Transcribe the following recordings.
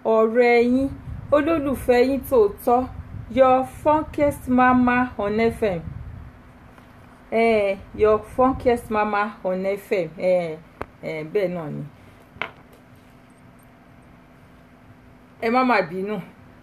ọ̀rẹ́ yín olólùfẹ́ yín tòótọ́ your funkest mama on fm eh, your funkest mama on fm eh, eh, bẹ́ẹ̀ náà ni ẹ má má bínú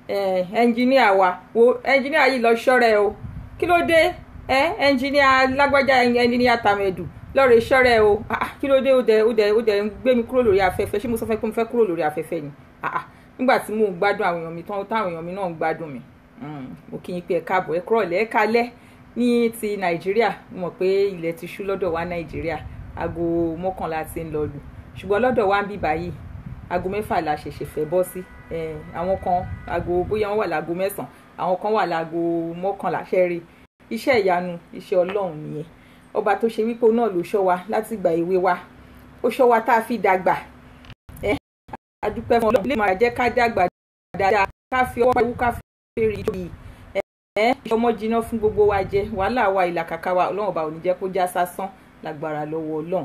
ẹnjìníà wa wo ẹnjìníà yìí lọ ṣọ́rẹ́ o kí ló dé ẹ ẹnjìníà lágbájá ẹnjìníà tàmẹ̀dù lọ́ọ̀rẹ́ ṣọ́rẹ́ o kí ló dé ó dẹ̀ ó dẹ̀ ó dẹ̀ ń gbé mi kúrò lórí afẹ́fẹ́ ṣé mo sọ fẹ́ pé mo fẹ́ kúrò lórí afẹ́fẹ́ ni nígbà tí mò ń gbádùn àwọn èèyàn mi tán táwọn èèyàn mi náà ń gbádùn mi mo kí yín pé ẹ káàbọ̀ ẹ kúrọ̀ lẹ́ ẹ kalẹ́ ní ti nàìjíríà mo mọ̀ pé ilẹ̀ ti ṣú lọ́dọ̀ wa nàìjíríà aago mọ́kànlá ti ń lọ lù ṣùgbọ́n lọ́dọ̀ wa ń bí báyìí aago mẹ́fà la ṣẹ̀ṣẹ̀ fẹ́ bọ́ sí àwọn kan aago bóyá wọ́n wà láago mẹ́sàn-án àwọn kan wà láago mọ́kànlá ṣẹ́rí iṣẹ́ ìyanu iṣẹ́ ọlọ́run nìyẹn ọba tó ṣe wípé náà ló ṣọ́ wa láti ìgbà èwe wa ó ṣọ́ wa tá a fi dàgbà ẹ adúpẹ́ fún ọlọ́run lè máa jẹ́ ká dàgbà dáadáa ká fi ọwọ́ ewu ká fi fèrè ìjòyè ẹ ẹ ọmọ jiná fún gbogbo wa jẹ wàhálà wa ìlàkàkà wa ọlọ́run ọba ò ní jẹ́ kó já sásán lágbára lọ́wọ́ ọlọ́run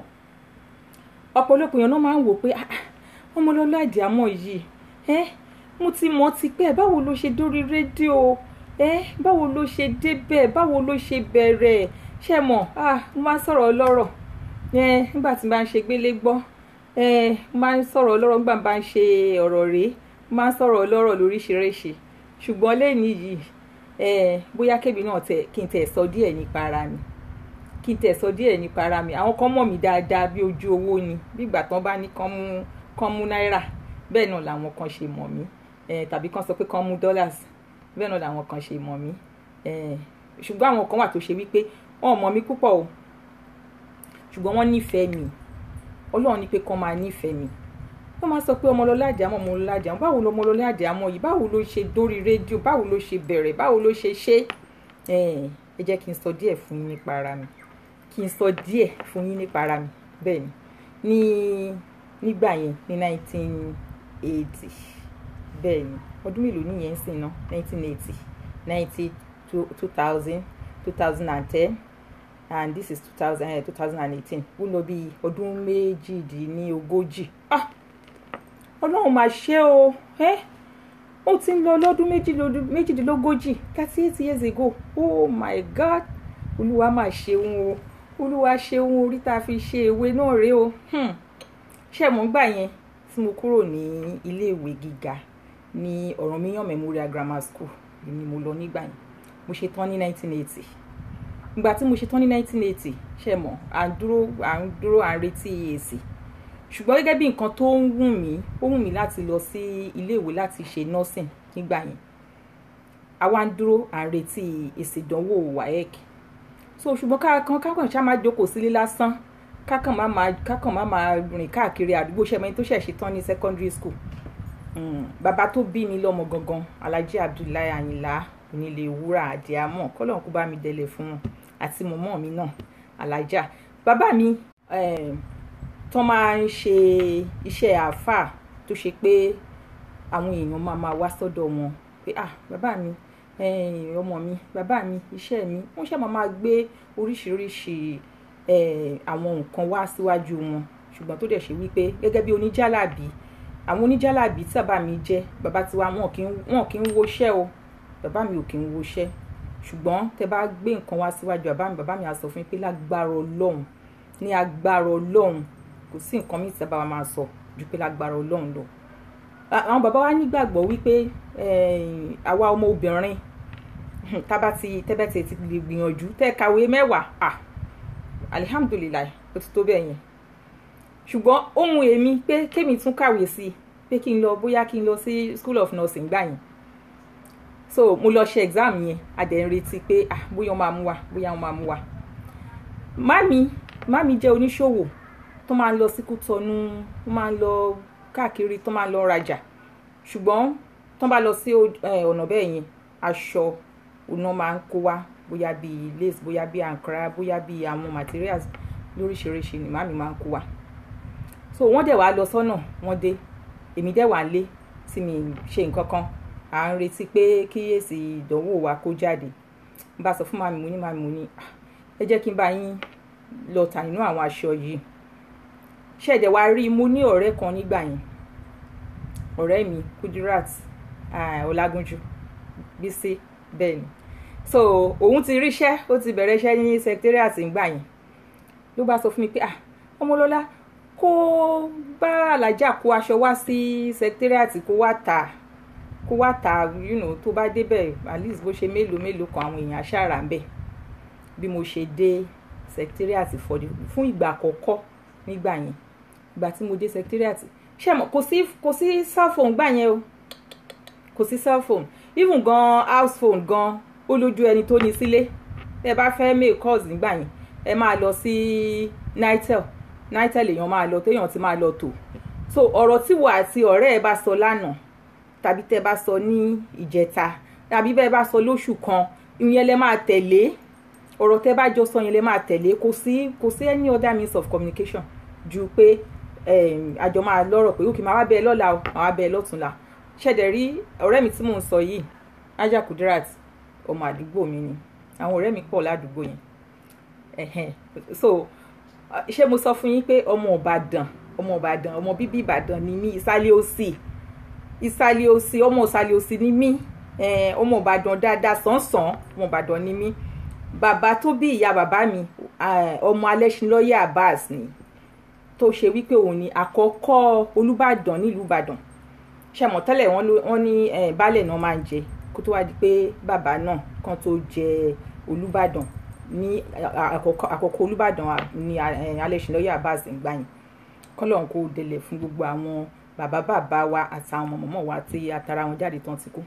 ọ̀pọ̀lọpọ̀ èèyàn náà máa ń wò pé ọmọlọ́lá àdìámọ̀ yìí ẹ mo ti mọ̀ ti pẹ́ báwo ló ṣe dórí rédíò ẹ báwo ló ṣe débẹ̀ báwo ló ṣe bẹ̀rẹ̀ ṣe mọ̀ ah mo máa ń sọ̀rọ̀ ọlọ́rọ̀ ẹ nígbà tí mo bá ń ṣe gbélé gbọ́ ẹ mo máa ń sọ̀rọ̀ ọlọ́rọ̀ nígbà tí mo bá ń ṣe ọ̀rọ̀ rèé mo máa ń sọ̀rọ̀ ọlọ́rọ̀ lóríṣiríṣi ṣùgbọ́n lẹ́ni yìí ẹ bóyá kébì náà tẹ kí n tẹ̀ sọ díẹ̀ nípa ara mi kí n tẹ̀ sọ díẹ̀ nípa ara mi àwọn kan mọ̀ mí dáadáa bí ojú owó ni bí ìgbà tán bá ní kán mú kán mú náírà bẹ́ẹ̀ náà làwọn kan ṣe mọ̀ mí ẹ tàbí kán sọ pé kán mú dollars bẹ́ẹ̀ náà làwọn kan ṣe mọ̀ mí ẹ ṣùgbọ́n àwọn kan wà tó ṣe wípé wọn ò mọ̀ mí púpọ̀ o ṣùgbọ́n wọ́n nífẹ̀ẹ́ mi ọlọ́run ní pé kán máa nífẹ̀ẹ́ mi wọ́n máa sọ pé ọmọlọ́lá àdìámọ̀ ọmọlọ́lá àdìámọ̀ báwo ló ọmọlọ́lá àdìámọ̀ yìí báwo ló ṣe dórí rédíò báwo ló ṣe bẹ̀rẹ̀ báwo ló ṣe ṣe ẹ jẹ́ kí n sọ díẹ̀ fún yín nípa ara mi kí n sọ díẹ̀ fún yín nípa ara mi bẹ́ẹ̀ ni ní nígbà yẹn ní nineteen eighty bẹ́ẹ̀ ni ọdún mélòó nìyẹn ń sìn ná nineteen eighty ninety two thousand two thousand and ten and this is two thousand two thousand and eighteen ó lọ bí ọdún méjìdínlógójì ah ọlọ́run máa ṣe o ẹ́ ó ti ń lọ lọ́dún méjìdínlógójì thirty eight years ago oh my god olúwa máa ṣeun o olúwa ṣeun orí tá a fi ṣe ewé náà rèé o ṣé mo ń gbà yẹn tí mo kúrò ní iléèwé gíga ní Ọ̀rànmíyàn Memorial Grammar School ni mo lọ nígbà yẹn mo ṣe tán ní nineteen eighty ìgbà tí mo ṣe tán ní nineteen eighty ṣe mọ̀ à ń dúró à ń dúró à ń retí èsì ṣùgbọ́n gẹ́gẹ́ bí nǹkan tó ń wù mí ó wù mí láti lọ sí iléèwé láti ṣe nursing nígbà yẹn àwa ń dúró à ń retí èsì ìdánwò WAEC so ṣùgbọ́n kákan kákan ṣá máa jókòó sílé lásán kákan má máa kákan má máa rìn káàkiri àdúgbò ṣẹ́mi tó ṣẹ̀ ṣe tán ní secondary school bàbá tó bí mi lọ́mọ gangan Alhaji Abdullahi Ayinla onílé wúrà àdìámọ̀ kọ́lọ́n kó bá mi délé fún wọn àti mọ̀mọ́ mi náà alájà bàbá mi tó máa ń ṣe iṣẹ́ àáfàá tó ṣe pé àwọn èèyàn máa máa wá sọ́dọ̀ wọn pé ah bàbá mi ọmọ mi bàbá mi iṣẹ́ mi wọ́n ṣe máa máa gbé oríṣiríṣi àwọn nǹkan wá síwájú wọn ṣùgbọ́n tó dẹ̀ ṣe wípé gẹ́gẹ́ bí oníjàlábí àwọn oníjàlábí tí bàbá mi jẹ́ bàbá tiwa wọn kì í woṣẹ́ o bàbá mi ò kì í woṣẹ́ ṣùgbọ́n tẹ bá gbé nǹkan wá síwájú bàbá mi bàbá mi á sọ fún mi pé lágbára ọlọ́run ní agbára ọlọ́run kò sí nǹkan míì tí bàbá máa sọ ju pé lágbára ọlọ́run lọ. àwọn bàbá wa nígbàgbọ́ wípé àwa ọmọ obìnrin tábà ti tẹ́bẹ̀tẹ̀ ti lè gbìyànjú tẹ́ kàwé mẹ́wàá ah alihamdulilayi ó ti tó bẹ́ẹ̀ yẹn ṣùgbọ́n ohun èmi pé kémi tún kàwé sí i pé kí n lọ bóyá kí n lọ sí school of nursing gbà yẹn so mo lọ ṣe exam yẹn a dẹ̀ ń retí pé ah bóyá wọ́n máa mú wa bóyá wọ́n máa mú wa mami mami jẹ́ oníṣòwò tó máa ń lọ sí Kútọ́nù tó máa ń lọ káàkiri tó máa ń lọ rajà ṣùgbọ́n tó bá lọ sí ọ̀nà bẹ́ẹ̀ yẹn aṣọ ọ̀nà máa ń kó wa bóyá bíi lace bóyá bíi ankara bóyá bíi àwọn materials lóríṣiríṣi ni mami máa ń kó wa so wọ́n dẹ̀ wá lọ sọ́nà wọ́n dé èmi dẹ̀ wà lé tí mi ṣe nǹkan kan à ń retí pé kí èsì ìdánwò wa kó jáde n bá sọ fún màmí mo ní màmí mo ní ẹ jẹ́ kí n bá yín lọ tà nínú àwọn aṣọ yìí ṣẹ̀dẹ̀ wá rí mo ní ọ̀rẹ́ kan nígbà yẹn ọ̀rẹ́ mi Kudirat ah, Ọlágúnjú Bísí bẹ́ẹ̀ ni so òun ti ríṣẹ́ ó ti bẹ̀rẹ̀ iṣẹ́ ní secretariat ńgbà yẹn ló bá sọ fún mi pé ah ọmọlọ́lá kó bá alájà kó aṣọ wá sí secretariat kó wá tà kó wá tà you know, tó bá débẹ̀ at least bó ṣe mélòó mélòó kan àwọn èèyàn aṣáára ń bẹ̀ bí mo ṣe dé secretariat fọdí fún ìgbà àkọ́kọ́ nígbà yẹn ìgbà tí mo dé secretariat ṣé mo kò sí kò sí cell phone gbà yẹn o kò sí cell phone even gan house phone gan ó lójú ẹni tó ní sílé ẹ bá fẹ́ make calls nígbà yẹn ẹ máa lọ sí nitel nitel èèyàn máa lọ téèyàn ti máa lọ tò so ọ̀rọ̀ tí wo àti ọ̀rẹ́ ẹ bá sọ lánàá tàbí tẹ́ bá sọ ní ìjẹta tàbí bẹ́ẹ̀ bá sọ lóṣù kan ìyẹn lẹ máa tẹ̀lé ọ̀rọ̀ tẹ́ bá jọ sọ yẹn lẹ máa tẹ̀lé kò sí kò sí any other means of communication ju pé àjọ máa lọ́rọ̀ pé òkè máa wá bẹ́ẹ̀ lọ́la o máa wá bẹ́ẹ̀ lọ́túnla ṣẹ̀dẹ̀ rí ọ̀rẹ́ mi tí mò ń sọ yìí Ajah Kudirat ọmọ àdúgbò mi ni àwọn ọ̀rẹ́ mi pọ̀ ládùúgbò yẹn ẹ̀hẹ́n so ṣé mo sọ fún yín pé ọmọ Ìbàdàn ọmọ Ìbàdàn ọmọ bíbí Ìbàdàn ni mí ìsàlẹ̀ òsì ìsàlẹ̀ òsì ọmọ ìsàlẹ̀ òsì ni mí ọmọ Ìbàdàn dáadáa sàn-sàn ọmọ Ìbàdàn ni mí bàbá tó bí ìyá bàbá mi ọmọ Alẹ́ṣinlọ́yẹ̀ Abbas ni tó ṣe wípé òun ni àkọ́kọ́ Olúbàdàn nílùú Ìbàdàn ṣàmọ̀ tẹ́lẹ̀ wọ́n ní baálẹ̀ náà máa ń jẹ kó tó wá di pé bàbá náà kan tó jẹ Olúbàdàn ní àkọ́kọ́ Olúbàdàn ní Alẹ́ṣinlọ́yẹ̀ Abbas ń gbà yẹn kọ́lọ́n kó délẹ̀ fún gbogbo àwọn bàbá bàbá wa àtàwọn mọ̀mọ́ wa tí atara wọn jáde tán ti kú.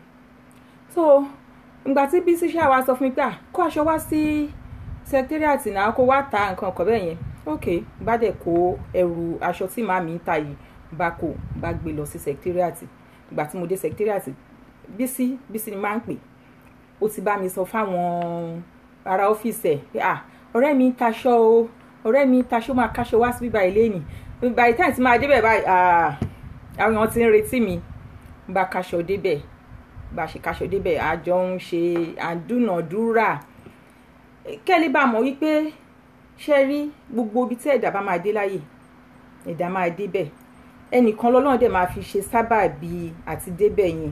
so ìgbà tí Bísí ṣáà wá sọ fún mi pé kó aṣọ wá sí secretariat náà kó wá ta nǹkan ọkọ̀ bẹ́ẹ̀ yẹn ok bá dẹ̀ kó ẹrù aṣọ tí màmí ń ta yìí bá kó bá gbé lọ sí secretariat ìgbà tí mo dé secretariat Bísí Bísí ni máa ń pè ó ti bá mi sọ fáwọn ará ọ́fíìsì ẹ̀ pé ah ọ̀rẹ́ mi ń taṣọ o ọ̀rẹ́ mi ń taṣọ máa káṣọ wá sí bíbá ilé nì by the time tí máa débẹ̀ báyìí àwọn èèyàn ti ń retí mi bá kaṣọ débẹ̀ bá ṣe kaṣọ débẹ̀ àjọ ń ṣe àdúnàdúrà kẹ́lí bá mọ̀ wípé ṣe rí gbogbo ibi tí ẹ̀dá bá máa dé láyè ẹ̀dá máa débẹ̀ ẹnìkan lọ́lọ́run dẹ̀ máa fi ṣe sábàbí àti débẹ̀ yẹn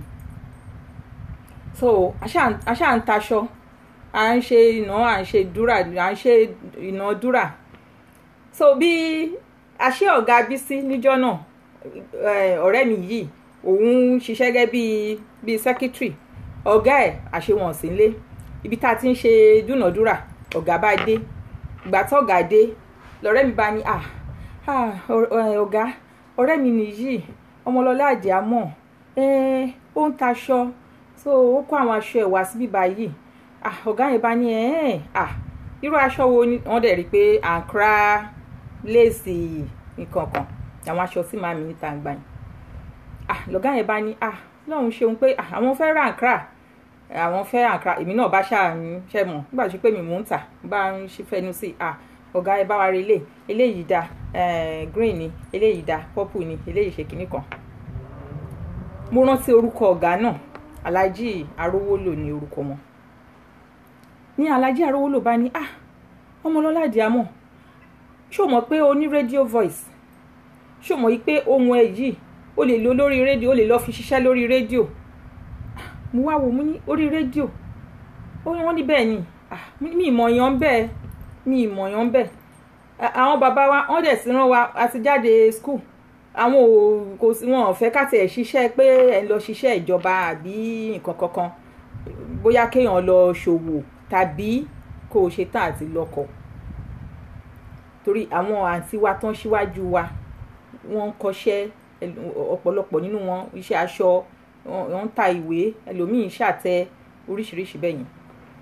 so àṣà ń taṣọ à ń ṣe ìná à ń ṣe dúrà à ń ṣe ìnádúrà so bí àṣé ọ̀gá Bísí níjọ́ náà ọ̀rẹ́ mi yìí òun ṣiṣẹ́ gẹ́gẹ́ bíi bíi secretary ọ̀gá ẹ̀ àṣewọ̀n sí ilé ibi tá a ti ń ṣe dúnàdúrà ọ̀gá bá dé ìgbà tó ọ̀gá dé lọ́rẹ́ mi bá ní ọ̀gá ọ̀rẹ́ mi nìyí ọmọlọ́lá àjàmọ̀ ó ń taṣọ so ó kó àwọn aṣọ ẹ̀ wá síbí báyìí ọ̀gá yẹn bá ní irú aṣọ wo ni wọ́n dẹ̀ rí i pé àǹkárá léèsì nǹkan kan àwọn aṣọ tí màmí níta ń gbà yín ah lọ́gá yẹn bá ní ah lọ́hùn ṣeun pé àwọn fẹ́ ra àǹkárá àwọn fẹ́ àǹkárá èmi náà bá ṣáà ń ṣe mọ̀ nígbà tó pé mi mò ń tà bá ń ṣe fẹnu sí ah ọ̀gá ẹ bá wa rí ilé eléyìí da green ni eléyìí da purple ni eléyìí ṣe kinní kan mo rántí orúkọ ọ̀gá náà Alhaji Arówólò ní orúkọ wọn ní Alhaji Arówólò bá ní ah Ọmọlọ́lá Àdìámọ̀ ṣó mọ̀ pé o ní radio voice ṣó mọ̀ pé ohun ẹ̀ yìí o lè lo lórí rédíò o lè lọ́ọ́ fi ṣiṣẹ́ lórí rédíò mo wá wò mú ní orí rédíò wọ́n ní bẹ́ẹ̀ ni mi ìmọ̀ yan bẹ́ẹ̀ mi ìmọ̀ yan bẹ́ẹ̀ àwọn bàbá wa wọ́n dẹ̀ sí rán wa àti jáde school àwọn ò kò sí wọn ò fẹ́ káti ẹ̀ ṣiṣẹ́ pé ẹ̀ ń lọ ṣiṣẹ́ ìjọba àbí nǹkan kankan bóyá kéèyàn lọ ṣòwò tàbí kó o ṣe tán àti lọ́kọ̀ọ́ torí àwọn àǹtí wa tán síwájú wa wọ́n ń kọ́ṣẹ́ ọ̀pọ̀lọpọ̀ nínú wọn iṣẹ́ aṣọ wọ́n ń ta ìwé ẹlòmíín ṣàtẹ oríṣiríṣi bẹ́ẹ̀ yẹn.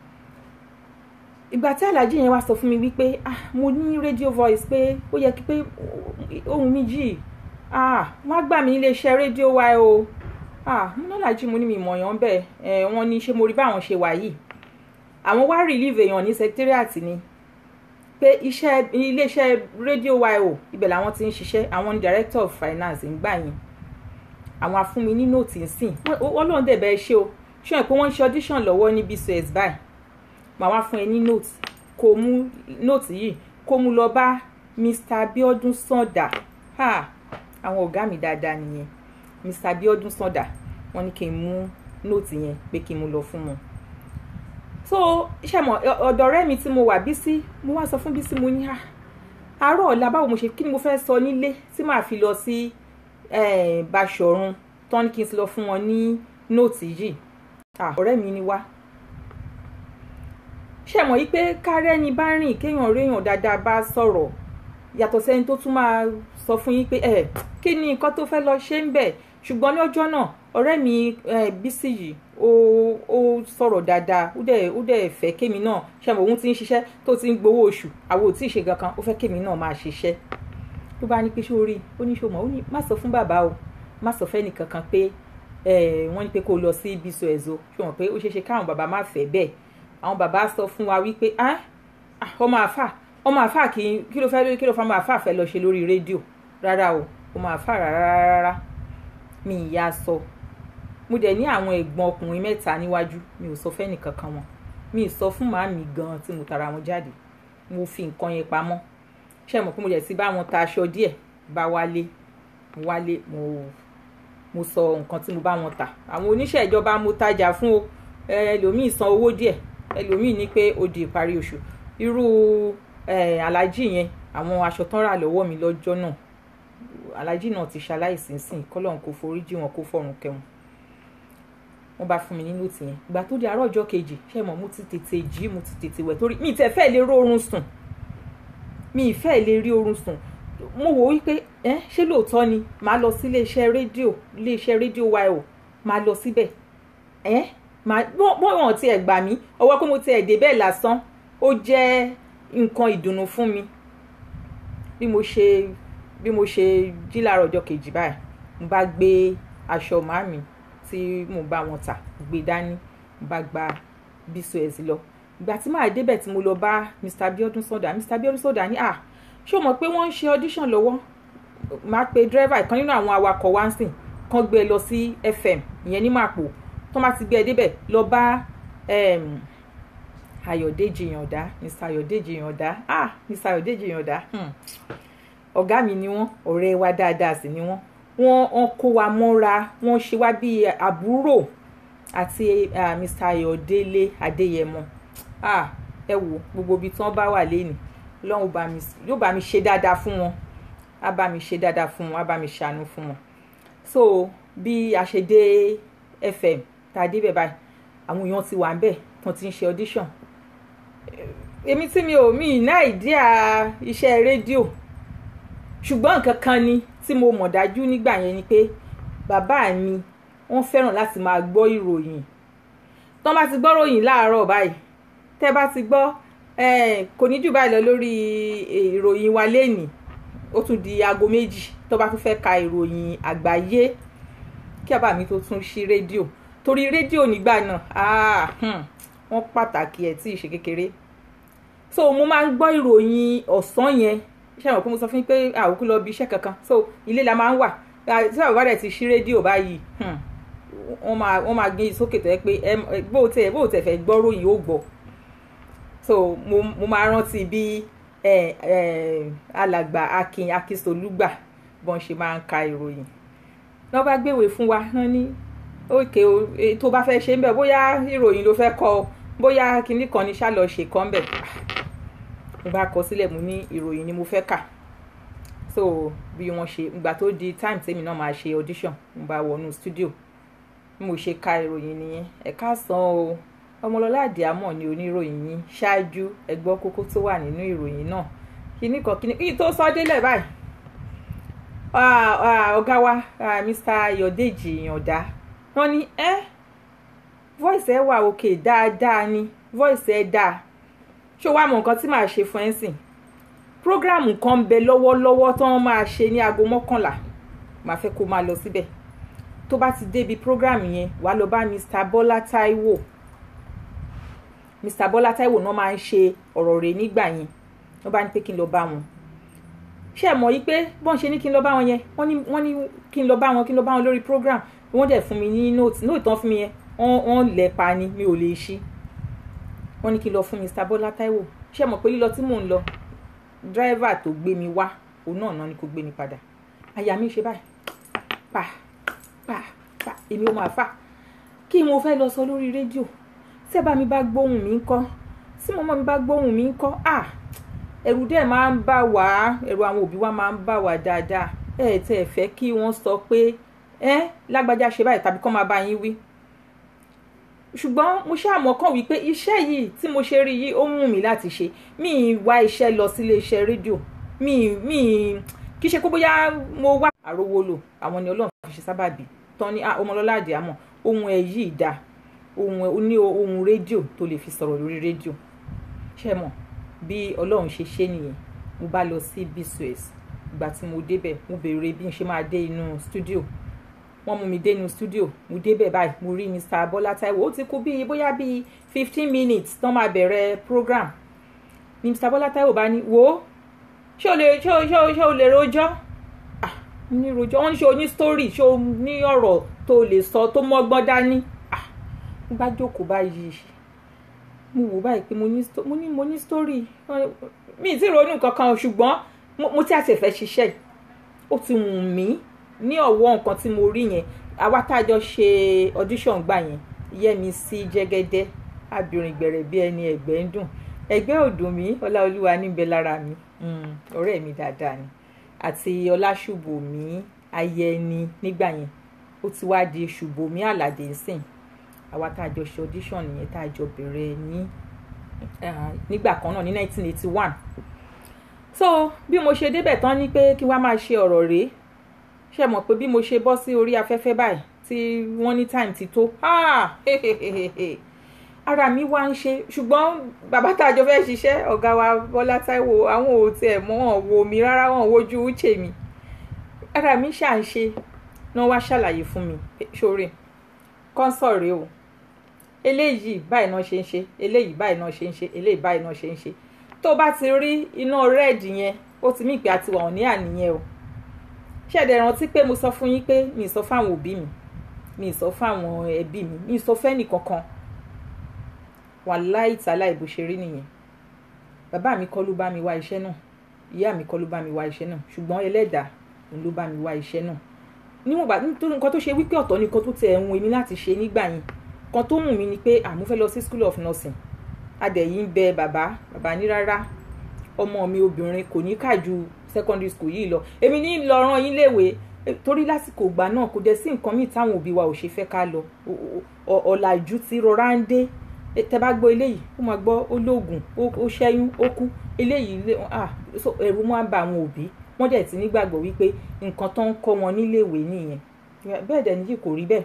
ìgbà tí aláàjì yẹn wá sọ fún mi wípé ah mo ní radio voice pé ó yẹ kí pé ohun mi jì ah wọ́n á gbà mí nílé iṣẹ́ rédíò wa o ah mo ní aláàjì mo ní mi mọ̀ yàn bẹ́ẹ̀ ẹ̀ wọ́n ní ṣé mo rí báwọn ṣe wà yìí àwọn wá relieve èèyàn ní secretariat ni pé iṣẹ́ iléeṣẹ́ rédíò yo ibẹ̀ làwọn ti ń ṣiṣẹ́ àwọn ni director of finance ń gbà yín àwọn afúnmi ní nóòtì ń sìn ọlọ́run dẹ̀ bẹ́ẹ̀ ṣe o ṣé ẹ̀ pé wọ́n ń ṣe audition lọ́wọ́ ní bcs báyìí màá wá fún ẹ ní nóòtì kó mú nóòtì yìí kó mú lọ bá mr abiodun sanda ha àwọn ọ̀gá mi dáadáa nìyẹn Mr. Abiodun Sanda wọ́n ní kí n mú nóòtì yẹn pé kí n mú lọ fún wọn so ṣe mọ ọ̀dọ̀ ọ̀rẹ́ mi tí mo wà Bísí mo wá sọ fún Bísí mo ní à àárọ̀ ọ̀la báwo mo ṣe kí ni mo fẹ́ sọ nílé tí màá fi lọ sí Báṣọ̀run tán ní kí n lọ fún wọn ní nóòtì yìí ọ̀rẹ́ mi ni wá ṣe mọ̀ yí pé kárẹ́ni bá rìn kéèyàn réèyàn dáadáa bá sọ̀rọ̀ yàtọ̀ sẹ́ni tó tún máa sọ fún yín pé ẹ kí ni nǹkan tó fẹ́ lọ ṣe ń bẹ̀ ṣùgbọ́n ní ọjọ́ náà ọ̀rẹ́ mi Bísí yìí ó ó sọ̀rọ̀ dáadáa ó dẹ̀ ó dẹ̀ fẹ́ kémi náà ṣe mọ̀ òun ti ń ṣiṣẹ́ tó ti ń gbowó oṣù àwọn ò tí ì ṣe gankan ó fẹ́ kémi náà máa ṣiṣẹ́ tó bá ní pé ṣó rí ó ní ṣó mọ̀ ó ní má sọ fún bàbá o má sọ fẹ́ nìkankan pé wọ́n ní pé kó lọ sí bísọ ẹ̀zọ́ ṣó mọ̀ pé ó ṣeé ṣe káwọn bàbá má fẹ́ bẹ́ẹ̀ àwọn bàbá sọ fún wa wípé ọmọ àfà ọmọ àfà kí kí ló fẹ́ kí ló fẹ́ ọmọ àfà fẹ́ lọ ṣe lórí rédíò rárá o ọmọ àfà rárá rárá mi ìyá sọ mo dẹ̀ ní àwọn ẹ̀gbọ́n ọkùnrin mẹ́ta níwájú mi ò sọ fẹ́nì kankan wọn mi ì sọ fún màámi gan tí mo tara wọn jáde mo fi nǹkan yẹn pamọ́ ṣé mo pé mo dẹ̀ ti bá wọn ta aṣọ díẹ̀ bá wálé mo wálé mo mo sọ nǹkan tí mo bá wọn tà àwọn oníṣẹ́ ìjọba mo tajà fún o ẹlòmíì san owó díẹ̀ ẹlòmíì ní pé ó di ìparí oṣù irú alájì yẹn àwọn aṣọ tán rà lọ́wọ́ mi lọ́jọ́ náà alájì náà ti ṣaláìsí sìn kọ́lọ́n kò foríjì wọn kó fọ̀run kẹwọn wọ́n bá fún mi ní nóòtì yẹn ìgbà tó di àárọ̀ ọjọ́ kejì ṣé mo mo ti tètè jí mo ti tètè wẹ̀ torí mi ì tẹ́ fẹ́ lè rí oorun sùn mi ì fẹ́ lè rí oorun sùn mo wò wípé ẹ ṣé lóòótọ́ ni màá lọ sí iléeṣẹ́ rédíò iléeṣẹ́ rédíò wa ò máa lọ síbẹ̀ ẹ màá bọ́wọ̀n tiẹ̀ gbà mí ọwọ́ pé mo tiẹ̀ dé bẹ́ẹ̀ lásán ó jẹ́ nǹkan ìdùnnú fún mi bí mo ṣe bí mo ṣe jí láàárọ̀ ọjọ́ kejì báyìí mo bá gbé aṣọ màmí tí mo bá wọn tà gbé dání mo bá gba bcos lọ ìgbà tí màá débẹ̀ tí mo lọ bá Mr. Abiodun Sanda Mr. Abiodun Sanda ní à ṣé o mọ̀ pé wọ́n ń ṣe audition lọ́wọ́ máa pe dírẹ́fà ìkan nínú àwọn awakọ̀ wá ń sìn kán gbé e lọ sí FM ìyẹn ní Màpò tó má ti gbé ẹ débẹ̀ lọ bá Ayọ̀dèjì Yàndá Mr. Ayọ̀dèjì Yàndá ah Mr. Ayọ̀dèjì Yàndá ọ̀gá mi ni wọ́n ọ̀rẹ́ wa dáadáa sì ni wọ́n wọ́n wọ́n kó wa mọ́ra wọ́n ṣe wá bíi àbúrò àti uh, Mr. Ayọ̀délé Adéyẹmọ ah ẹ wo gbogbo ibi tí wọ́n bá wà lẹ́nu Ọlọ́run yóò bá mi ṣe dáadáa fún wọn á bá mi ṣe dáadáa fún wọn á bá mi ṣàánú fún wọn so bí a ṣe dé FM tá a débẹ̀ báyìí àwọn èèyàn ti wà ń bẹ̀ tán ti ń ṣe audition èmi tí mi ò mí ìná ìdíà iṣẹ́ rédíò ṣùgbọ́n nǹkan kan ni tí mo mọ̀ dájú nígbà yẹn ni pé bàbá mi wọ́n fẹ́ràn láti máa gbọ́ ìròyìn tán bá ti gbọ́ ròyìn láàárọ̀ báyìí tẹ́ bá ti gbọ́ kò ní jù báyìí lọ lórí ìròyìn wa lénìí ó tún di aago méjì tó bá tún fẹ́ ka ìròyìn àgbáyé kí bàbá mi tó tún ṣí rédíò torí rédíò nígbà náà wọ́n pàtàkì ẹ̀ tí ì ṣe kékeré so mo máa ń gbọ́ ìròyìn ọ̀sán yẹn ṣé àwọn kó mo sọ fún yín pé àwòkú lọ bí iṣẹ́ kankan so ilé la máa ń wà tí àwọn bá dẹ̀ ti ṣí rédíò báyìí wọ́n máa wọ́n máa gbé sókè tó yẹ pé bó o tẹ̀ bó o tẹ̀ fẹ́ gbọ́ ròyìn ó gbọ́ so mo mo máa rántí bí alàgbà akin akísolúgbà bọ́n ṣe máa ń ka ìròyìn lọ́ bá gbéwèé fún wa wọ́n ní òkè o tó bá fẹ́ ṣe ń bẹ̀ bóyá ìròyìn ló fẹ́ kọ bóyá kinní kan ní ṣálọ̀ ṣe kọ́ ń bẹ̀ mo bá kọ sílẹ̀ mo ní ìròyìn ni mo fẹ́ kà so bí wọ́n ṣe ìgbà tó di time tèmi náà máa ṣe audition mo bá wọnú studio bí mo ṣe ka ìròyìn nìyẹn ẹ káàsán o ọmọlọ́lá àdìámọ̀ ni oníròyìn yín ṣáájú ẹ gbọ́ kókó tó wà nínú ìròyìn náà kíní kan kíní kíní tó sọ délẹ̀ báyìí ọ̀gá wa Mr. Ayọ̀dèjì Yàndá wọ́n ní ẹ́ voice ẹ wà òkè dáadáa ni voice ẹ dáa ṣé o wá mọ nǹkan tí màá ṣe fún ẹ sìn program kan ń bẹ lọ́wọ́lọ́wọ́ tí wọ́n máa ṣe ní aago mọ́kànlá màá fẹ́ kó máa lọ síbẹ̀ tó bá ti débi program yẹn wàá lọ bá Mr. Bọ́lá Táíwò Mr. Bọ́lá Táíwò náà máa ń ṣe ọ̀rọ̀ rẹ̀ nígbà yẹn wọ́n bá ní pé kí n lọ bá wọn ṣé ẹ mọ̀ yí pé bọ́n ṣe ní kí n lọ bá wọn yẹn wọ́n ní wọ́n ní kí n lọ bá wọn kí n lọ bá wọn lórí program wọ́n dẹ̀ fún mi ní note note tán fún mi yẹn wọ́n lẹ̀ pa ni mi ò lè ṣí wọ́n ní kí n lọ fún Mr. Bọ́lá Táíwò ṣé ẹ mọ̀ pé lílọ tí mò ń lọ dírẹ́fà tó gbé mi wá òun náà náà ni kò gbé mi padà àyà mi ṣe báyìí pa pa pa èmi ò máa fà kí mo fẹ́ lọ sọ lórí rédíò tí ẹ bá mi bá gbóhùn mi ńkọ́ tí mọ́mọ́ mi bá gbóhùn mi ńkọ́ à ẹ̀rù dẹ̀ máa ń bà wá ẹ̀rù àwọn òbí wa máa ń bà wá dáadáa ẹ ẹ̀ tẹ́ ẹ fẹ́ kí wọ́n sọ pé ẹ lágbájá ṣe báyìí tàbí kọ́ máa bá yín wí ṣùgbọ́n mo ṣáà mọ̀ kàn wípé iṣẹ́ yìí tí mo ṣe rí yìí ó mú mi láti ṣe mi ì wá iṣẹ́ lọ sílé iṣẹ́ rédíò mi ì mi ì kì í ṣe pé bóyá mo wá àrówó lò àwọn ni ọlọ́run fi ṣe sábàbí tán ní ọmọlọ́lá àdìámọ̀ ohun ẹ̀ yìí dá ohun ní ohun rédíò tó lè fi sọ̀rọ̀ lórí rédíò ṣe mọ̀ bí ọlọ́run ṣe ṣe nìyẹn mo bá lọ sí bcs ìgbà tí mo débẹ̀ mo béèrè bí n ṣe máa dé inú stúdíò wọ́n mú mi dé inú stúdíò mo débẹ̀ báyìí mo rí mr bọ́lá táíwò ó ti kú bíi bóyá bíi fifteen minutes tán máa bẹ̀rẹ̀ program ni mr bọ́lá táíwò bá ní wò ó ṣé o lè ṣé o ṣé o ṣé o lè rojọ́ ah mo ní rojọ́ wọ́n ní ṣé o ní story ṣé o ní ọ̀rọ̀ tó lè sọ tó mọ́gbọ́n dání ah mo bá jókòó báyìí mo wò báyìí pé mo ní mo ní mo ní story mi ì tí ronú kankan ṣùgbọ́n mo tí a ti fẹ́ ṣiṣẹ́ ó ti wù mí ní ọ̀wọ́ nǹkan tí mo rí yẹn àwa tá a jọ ṣe audition gbà yẹn Yẹ́misí Jẹ́gẹ́dẹ́ abirin gbẹ̀rẹ̀ bí ẹni ẹ̀gbẹ́ ń dùn ẹ̀gbẹ́ ò dùn mí Ọláolúwa níbẹ̀ lára mi ọ̀rẹ́ mi dáadáa ni àti Ọláṣùbọ̀mí Ayẹni nígbà yẹn ó ti wá di Ṣùbọ̀mí Àlàdé ńsìn àwa tá a jọ ṣe audition nìyẹn tá a jọ bẹ̀rẹ̀ ní nígbà kan náà ní 1981 so bí mo ṣe débẹ̀ tán ni pé kí wá máa ṣe ọ̀rọ̀ rèé ṣe mọ̀ pé bí mo ṣe bọ́ sí orí afẹ́fẹ́ báyìí tí wọ́n ní time ti tó ara mi wá ń ṣe ṣùgbọ́n bàbá tá a jọ fẹ́ ṣiṣẹ́ ọ̀gá wa Bọ́lá Táíwò àwọn ò tiẹ̀ mọ́ wọn wo mi rárá wọn wojú uche mi ara mi ṣà ń ṣe náà wá ṣàlàyé fún mi ṣoore kọ́ńsọ̀ rèé o eléyìí báyìí náà ṣe ń ṣe eléyìí báyìí náà ṣe ń ṣe eléyìí báyìí náà ṣe ń ṣe tó bá ti rí iná rẹ́ẹ̀dì yẹn ó ti mí ìpè àti wà ní àníyẹn o ṣẹ̀dẹ̀ rántí pé mo sọ fún yín pé mi ì sọ fáwọn òbí mi mi ì sọ fáwọn ẹbí mi mi ì sọ fẹ́nì kankan wàláì tàlà ìbò ṣe rí nìyẹn bàbá mi kọ́ ló bá mi wá iṣẹ́ náà ìyá mi kọ́ ló bá mi wá iṣẹ́ náà ṣùgbọ́n ẹlẹ́dàá òun ló bá mi wá iṣẹ́ náà níwọ̀n gbà nítorí nǹkan tó ṣe wípé ọ̀tọ̀ ni nǹkan tó tẹ ẹ̀hún èmi láti ṣe nígbà yẹn kan tó wù mí ni pé àmú fẹ́ lọ sí school of nursing adẹ̀yìn ń bẹ bàbá bàbá ní rárá ọmọ mi obìnrin kò ní kà ju secondary school yìí lọ èmi ní lọ rán yín léèwé torí lásìkò ìgbà náà kò dẹ̀ sí nǹkan míì táwọn òbí wa ò ṣe fẹ́ ká lọ ọ̀làjú ti rọra ń dé tẹ bá gbọ́ eléyìí ó máa gbọ́ olóògùn ó ṣẹ́yún ó kú eléyìí ẹ̀rù máa ń ba àwọn òbí wọ́n dẹ̀ ti nígbàgbọ́ wípé nǹkan tó ń kọ́ wọn níléèwé nìyẹn bẹ́ẹ̀ dẹ̀ níyì kò rí bẹ́ẹ̀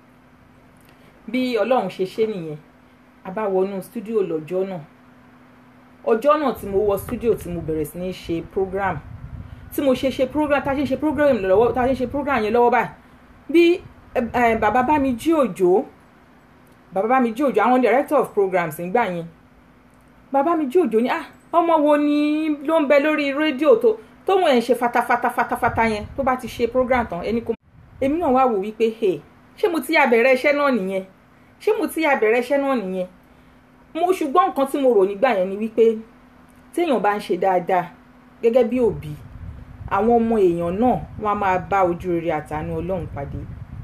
bí ọlọ́run ṣe ṣe nìyẹn a bá wọnú stúdíò lọ́jọ́ náà ọjọ́ náà tí mo wọ stúdíò tí mo bẹ̀rẹ̀ sí ní ṣe program tí mo ṣe ṣe program tá a ṣe ṣe program lọ́wọ́ tá a ṣe ṣe program yẹn lọ́wọ́ báyìí bí bàbá bá mi jí òjò bàbá bá mi jí òjò àwọn director of programs ń gbà yẹn bàbá mi jí òjò ní ah ọmọ wo ni ló ń bẹ lórí rédíò tó tóun ẹ̀ ń ṣe fatafata fatafata yẹn tó bá ti ṣe program tán ẹni kò èmi náà wá wò wípé hey ṣé mo ti yà bẹ̀rẹ̀ iṣẹ́ náà nìyẹn ṣé mo ti yà bẹ̀rẹ̀ iṣẹ́ náà nìyẹn mo ṣùgbọ́n nǹkan tí mo rò nígbà yẹn ni wípé téèyàn bá ń ṣe dáadáa gẹ́gẹ́ bí òbí àwọn ọmọ èèyàn náà wọ́n á máa bá ojú rere àtàánú ọlọ́run pàdé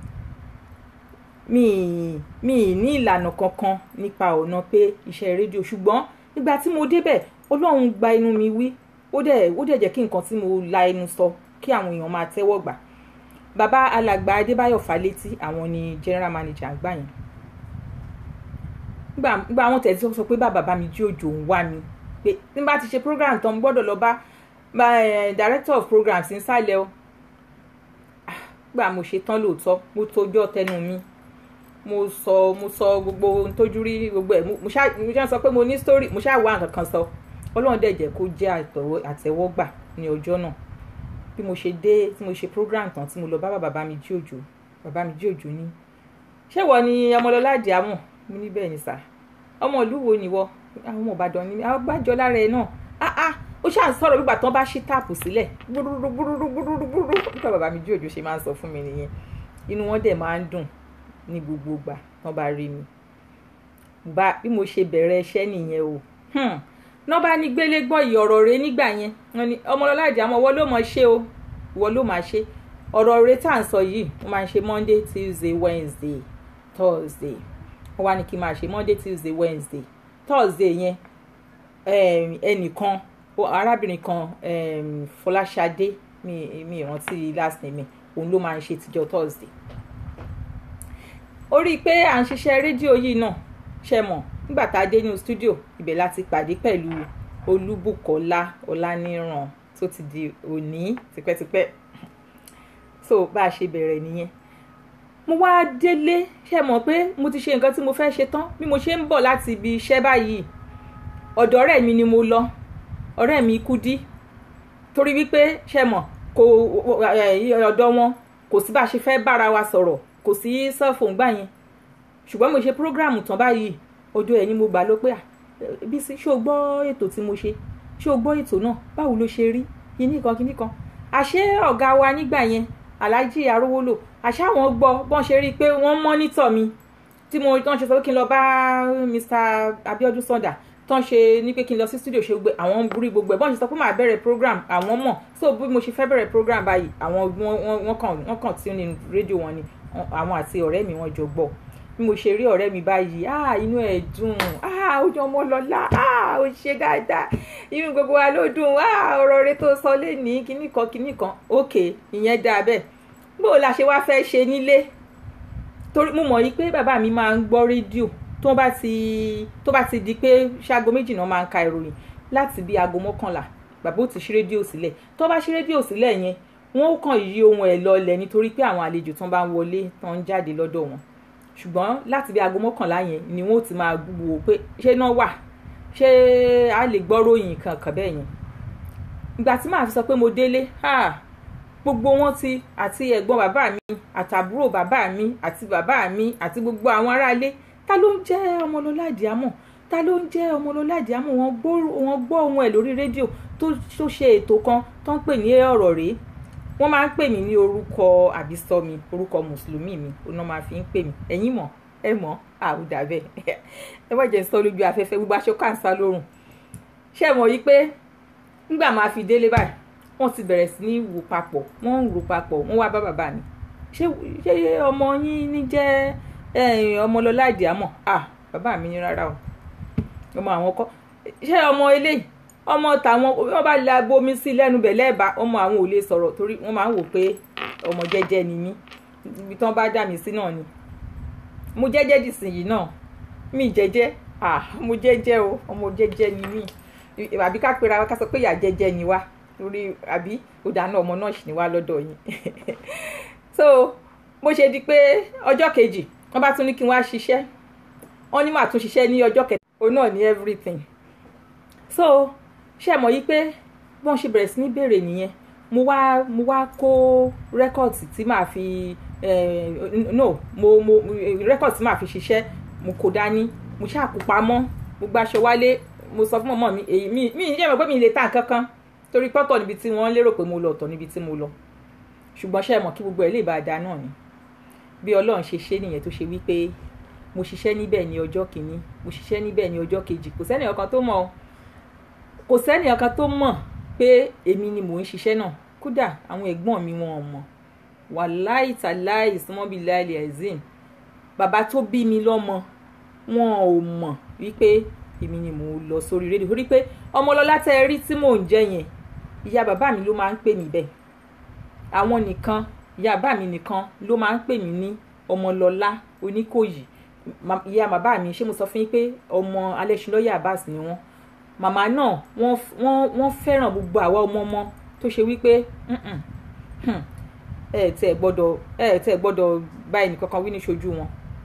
mi mi ní ìlànà kankan nípa ọ̀nà pé iṣẹ́ rédíò ṣùgbọ́n nígbà tí mo débẹ̀ ọlọ́run gba inú mi wí ó dẹ̀ ó dẹ̀ jẹ́ kí nǹkan tí mo la ẹnu sọ kí àwọn èèyàn máa tẹ́wọ́ gbà bàbá alàgbà adébáyọ̀ fálétí àwọn ni general manager àgbà yẹn gba àwọn tẹ̀sí sọ pé bàbá bá mi jí òjò ń wá mi pé tí n bá ti ṣe program tán mo gbọ́dọ̀ lọ bá director of programs nísàlẹ̀ o gbà mo ṣe tán lóòótọ́ mo tójọ́ tẹnu mi mo sọ mo sọ gbogbo ohun tójú rí gbogbo ẹ̀ mo ṣáà sọ pé mo ní story mo ṣáà wá nǹkan kan sọ ọlọ́run dẹ̀ jẹ́ kó jẹ́ àtẹ́wọ́gbà ní ọjọ́ náà bí mo ṣe dé tí mo ṣe program tán tí mo lọ bá bàbá mi jí òjò bàbá mi jí òjò ní ṣé wọ ni ọmọlọlá àdìámọ mo ní bẹ́ẹ̀ ni sà ọmọ ìlú wo ni wọ àwọn ọmọ ìbàdàn ni àwọn bájọ lára ẹ náà ah ah ó ṣáà ń sọ̀rọ̀ nígbà tán bá ṣí táàpù sílẹ̀ gbúrúrúrúrúrúrúrú nígbà bàbá mi jí òjò ṣe máa ń sọ fún mi nìyẹn inú wọn dẹ̀ máa ń dùn ní gbogbo ìgbà tán bá rí mi bí mo ṣe bẹ̀rẹ̀ iṣẹ́ nìyẹn o náà bá ní gbélé gbọ́ ìyọ̀rọ̀ rẹ nígbà yẹn wọn ni ọmọlọ́lá àjàmọ́ wọ́n ló mọ̀ ṣe o wọ́n ló máa ṣe ọ̀rọ̀ rẹ tá à ń sọ yìí mo máa ń ṣe monday tuesday wednesday thursday wọ́n wá ní kí n máa ṣe monday tuesday wednesday thursday yẹn um, ẹnìkan o- arábìnrin kan um, fọláṣadé mi mi ìrántí last name mi òun ló máa ń ṣe tíjọ́ thursday ó rí i pé à ń ṣiṣẹ́ rédíò yìí náà ṣe mọ̀ nígbà tá a dé ní studio ibẹ̀ láti pàdé pẹ̀lú olúbùkọ́lá ọláníran tó ti di òní tipẹ́tipẹ́ so bá a ṣe bẹ̀rẹ̀ nìyẹn mo wá délé ṣe mọ̀ pé mo ti ṣe nǹkan tí mo fẹ́ ṣe tán bí mo ṣe ń bọ̀ láti ibi iṣẹ́ báyìí ọ̀dọ̀ ọ̀rẹ́ mi ni mo lọ ọ̀rẹ́ mi Kúdí torí wípé ṣe mọ̀ kò ẹ̀, ọ̀dọ̀ wọn kò sí bá a ṣe fẹ́ bára wa sọ̀rọ̀ kò sí cellphone gbà yẹn ṣùgbọ́n mo ṣe program tán báyìí ọjọ́ ẹ̀ ni mo gbà ló pé à Bísí ṣé o gbọ́ ètò tí mo ṣe ṣé o gbọ́ ètò náà báwo ló ṣe rí kíní kan kíní kan àṣé ọ̀gá wa nígbà yẹn Alhaji Arówólò àṣé àwọn gbọ́ bọ́n ṣe rí i pé wọ́n mọ́nítọ̀ mi tí mo tán ṣe sọ pé kí n lọ bá Mr Abiodun Sanda tán ṣe ní pé kí n lọ sí studio ṣe gbé àwọn rí gbogbo ẹ̀ bọ́n ṣe sọ pé màá bẹ̀rẹ̀ program àwọn mọ̀ so bí mo ṣe fẹ́ bẹ̀rẹ̀ program báyìí àwọn wọ́n- wọ́n wọ́n kàn wọ́n kàn tí ó ní rédíò wọn ni àwọn àti ọ̀rẹ́ mi wọ́n jọ gbọ́ bí mo ṣe rí ọ̀rẹ́ mi báyìí ah inú ẹ̀ dùn ah ó jọ ọmọ lọ́la ah ó ṣe dáadáa inú gbogbo wa ló dùn ah ọ̀rọ̀ rẹ tó sọ lé ní kinní kan kinní kan ok ìyẹn dáa bẹ́ẹ̀ bó o la ṣe wá fẹ́ ṣe nílé torí mo mọ̀ yí pé bàbá mi máa ń gbọ́ rédíò tó bá ti tó bá ti di pé ṣaago méjì náà máa ń ka ìròyìn láti bí aago mọ́kànlá bàbá ò ti ṣí rédíò sílẹ̀ tó bá ṣí rédíò sílẹ̀ yẹn wọ́n ó kàn yí ohun ẹ̀ lọlẹ̀ nítorí pé àwọn àlejò tán bá ń wọlé tán ń jáde lọ́dọ̀ wọn ṣùgbọ́n láti bí aago mọ́kànlá yẹn ni wọ́n ó ti máa wò pé ṣé náà wà ṣé a lè gbọ́ ròyìn kankan bẹ́ẹ̀ yẹn ìgbà tí màá fi sọ pé mo délé ah, gbogbo wọn ti àti ẹ̀gbọ́n bàbá mi àtàbúrò bàbá mi àti bàbá mi àti gbogbo àwọn aráalé ta ló ń jẹ́ ọmọlọ́lá àdìámọ̀ ta ló ń jẹ́ ọmọlọ́lá àdìámọ̀ wọ́n gbọ́ wọ́n gbọ́ ohun ẹ̀ lórí rédíò tó tó ṣe ètò kan tó ń pè ní ọ̀rọ̀ rèé wọ́n máa ń pè mí ní orúkọ àbísọ́mi orúkọ mùsùlùmí mi oná máa fi ń pè mí ẹ̀yin mọ̀ ẹ mọ̀ àwùdà bẹ́ẹ̀ ẹ wọ́n jẹ́ sọ lójú afẹ́fẹ́ gbogbo aṣọ káǹsá lórùn ṣé ẹ mọ̀ yí pé nígbà máa fi délé báyìí wọ́n ti bẹ̀rẹ̀ sí ní wò papọ̀ wọ́n ń rò papọ̀ wọ́n wá bá bàbá mi ṣé ṣé ọmọ yín ní jẹ́ eh, ọmọlọ́lá àdìámọ̀ ah bàbá mi ní rárá o ọmọ àwọn kọ́ ṣé ọmọ eléyìí ọmọ tàwọn wọ́n bá la bomi sí lẹ́nu bẹ̀ lẹ́ẹ̀bá ọmọ àwọn ò lè sọ̀rọ̀ torí wọ́n máa ń wò pé ọmọ jẹ́jẹ́ ni mí ibi tí wọ́n bá dà mí sí náà ni mo jẹ́jẹ́ dìsìnyí náà mi jẹ́jẹ́ ah mo jẹ́jẹ́ o ọmọ jẹ́jẹ́ ni mí àbí ká pera wa ká sọ pé ìyá jẹ́jẹ́ ni wá torí àbí òdà náà ọmọ náà sì ni wá lọ́dọ̀ yín so bó ṣe di pé ọjọ́ kejì wọ́n bá tún ní kí n wá ṣiṣẹ́ wọ́n ní màá tún ṣiṣẹ́ ní ọjọ́ kẹta òun náà ní everything so ṣe mọ̀ yí pé bọ́n ṣe bẹ̀rẹ̀ sí ní béèrè nìyẹn mo wá mo wá kó rẹ́kọ̀tì tí màá fi eh, no mo mo rẹ́kọ̀tì tí màá fi ṣiṣẹ́ mo kó dání mo ṣàkópamọ́ mo gbàṣọ wálé mo sọ fún mọ̀mọ́ mi èyí mi mi ìyẹn mọ̀ pé mi lè ta nǹkan kan torí pọ́tọ̀ níbi tí wọ́n lérò pé mo lọ ọ̀tọ̀ níbi tí mo lọ ṣùgbọ́n ṣe mọ̀ kí gbogbo ẹ̀ lè bá a da náà ni bí ọlọ́run ṣe ṣe nìyẹn tó ṣe wípé mo ṣiṣẹ́ níbẹ̀ ní ọjọ́ kìíní mo ṣiṣẹ́ níbẹ̀ ní ọjọ́ kejì kò sẹ́ni ọ̀kan tó mọ̀ kò sẹ́ni ọ̀kan tó mọ̀ pé èmi ni mò ń ṣiṣẹ́ náà kódà àwọn ẹ̀gbọ́n mi wọn ò mọ̀ wàláì tàláì ìsúnmọ́bí láìlẹ̀ ẹ̀zìn bàbá tó bí mi lọ́mọ wọn ò mọ̀ wípé èmi ni mò ń lọ sórí rédíò torí pé ọmọlọ́lá tẹ́ ẹ rí tí mò ń jẹ́ yẹn ìyá bàbá mi ló máa ń pè mí bẹ́ẹ̀ àwọn nìkan ìyá bàbá mi nìkan ló máa ń pè mí ní ọmọlọ́lá oníkòyí Ma- ìyá bàbá mi ṣé mo sọ fún yín pé ọmọ alẹ́sìnlọ́yà Abbas ni wọ́n màmá náà wọ́n wọ́n wọ́n fẹ́ràn gbogbo àwa ọmọ ọmọ tó ṣe wípé "Mm-mm, hmm, ẹ ẹ̀ tẹ́ ẹ gbọ́dọ̀ ẹ ẹ̀ tẹ́ ẹ gbọ́dọ̀ bá ẹnìkankan wí ní ṣojú wọn.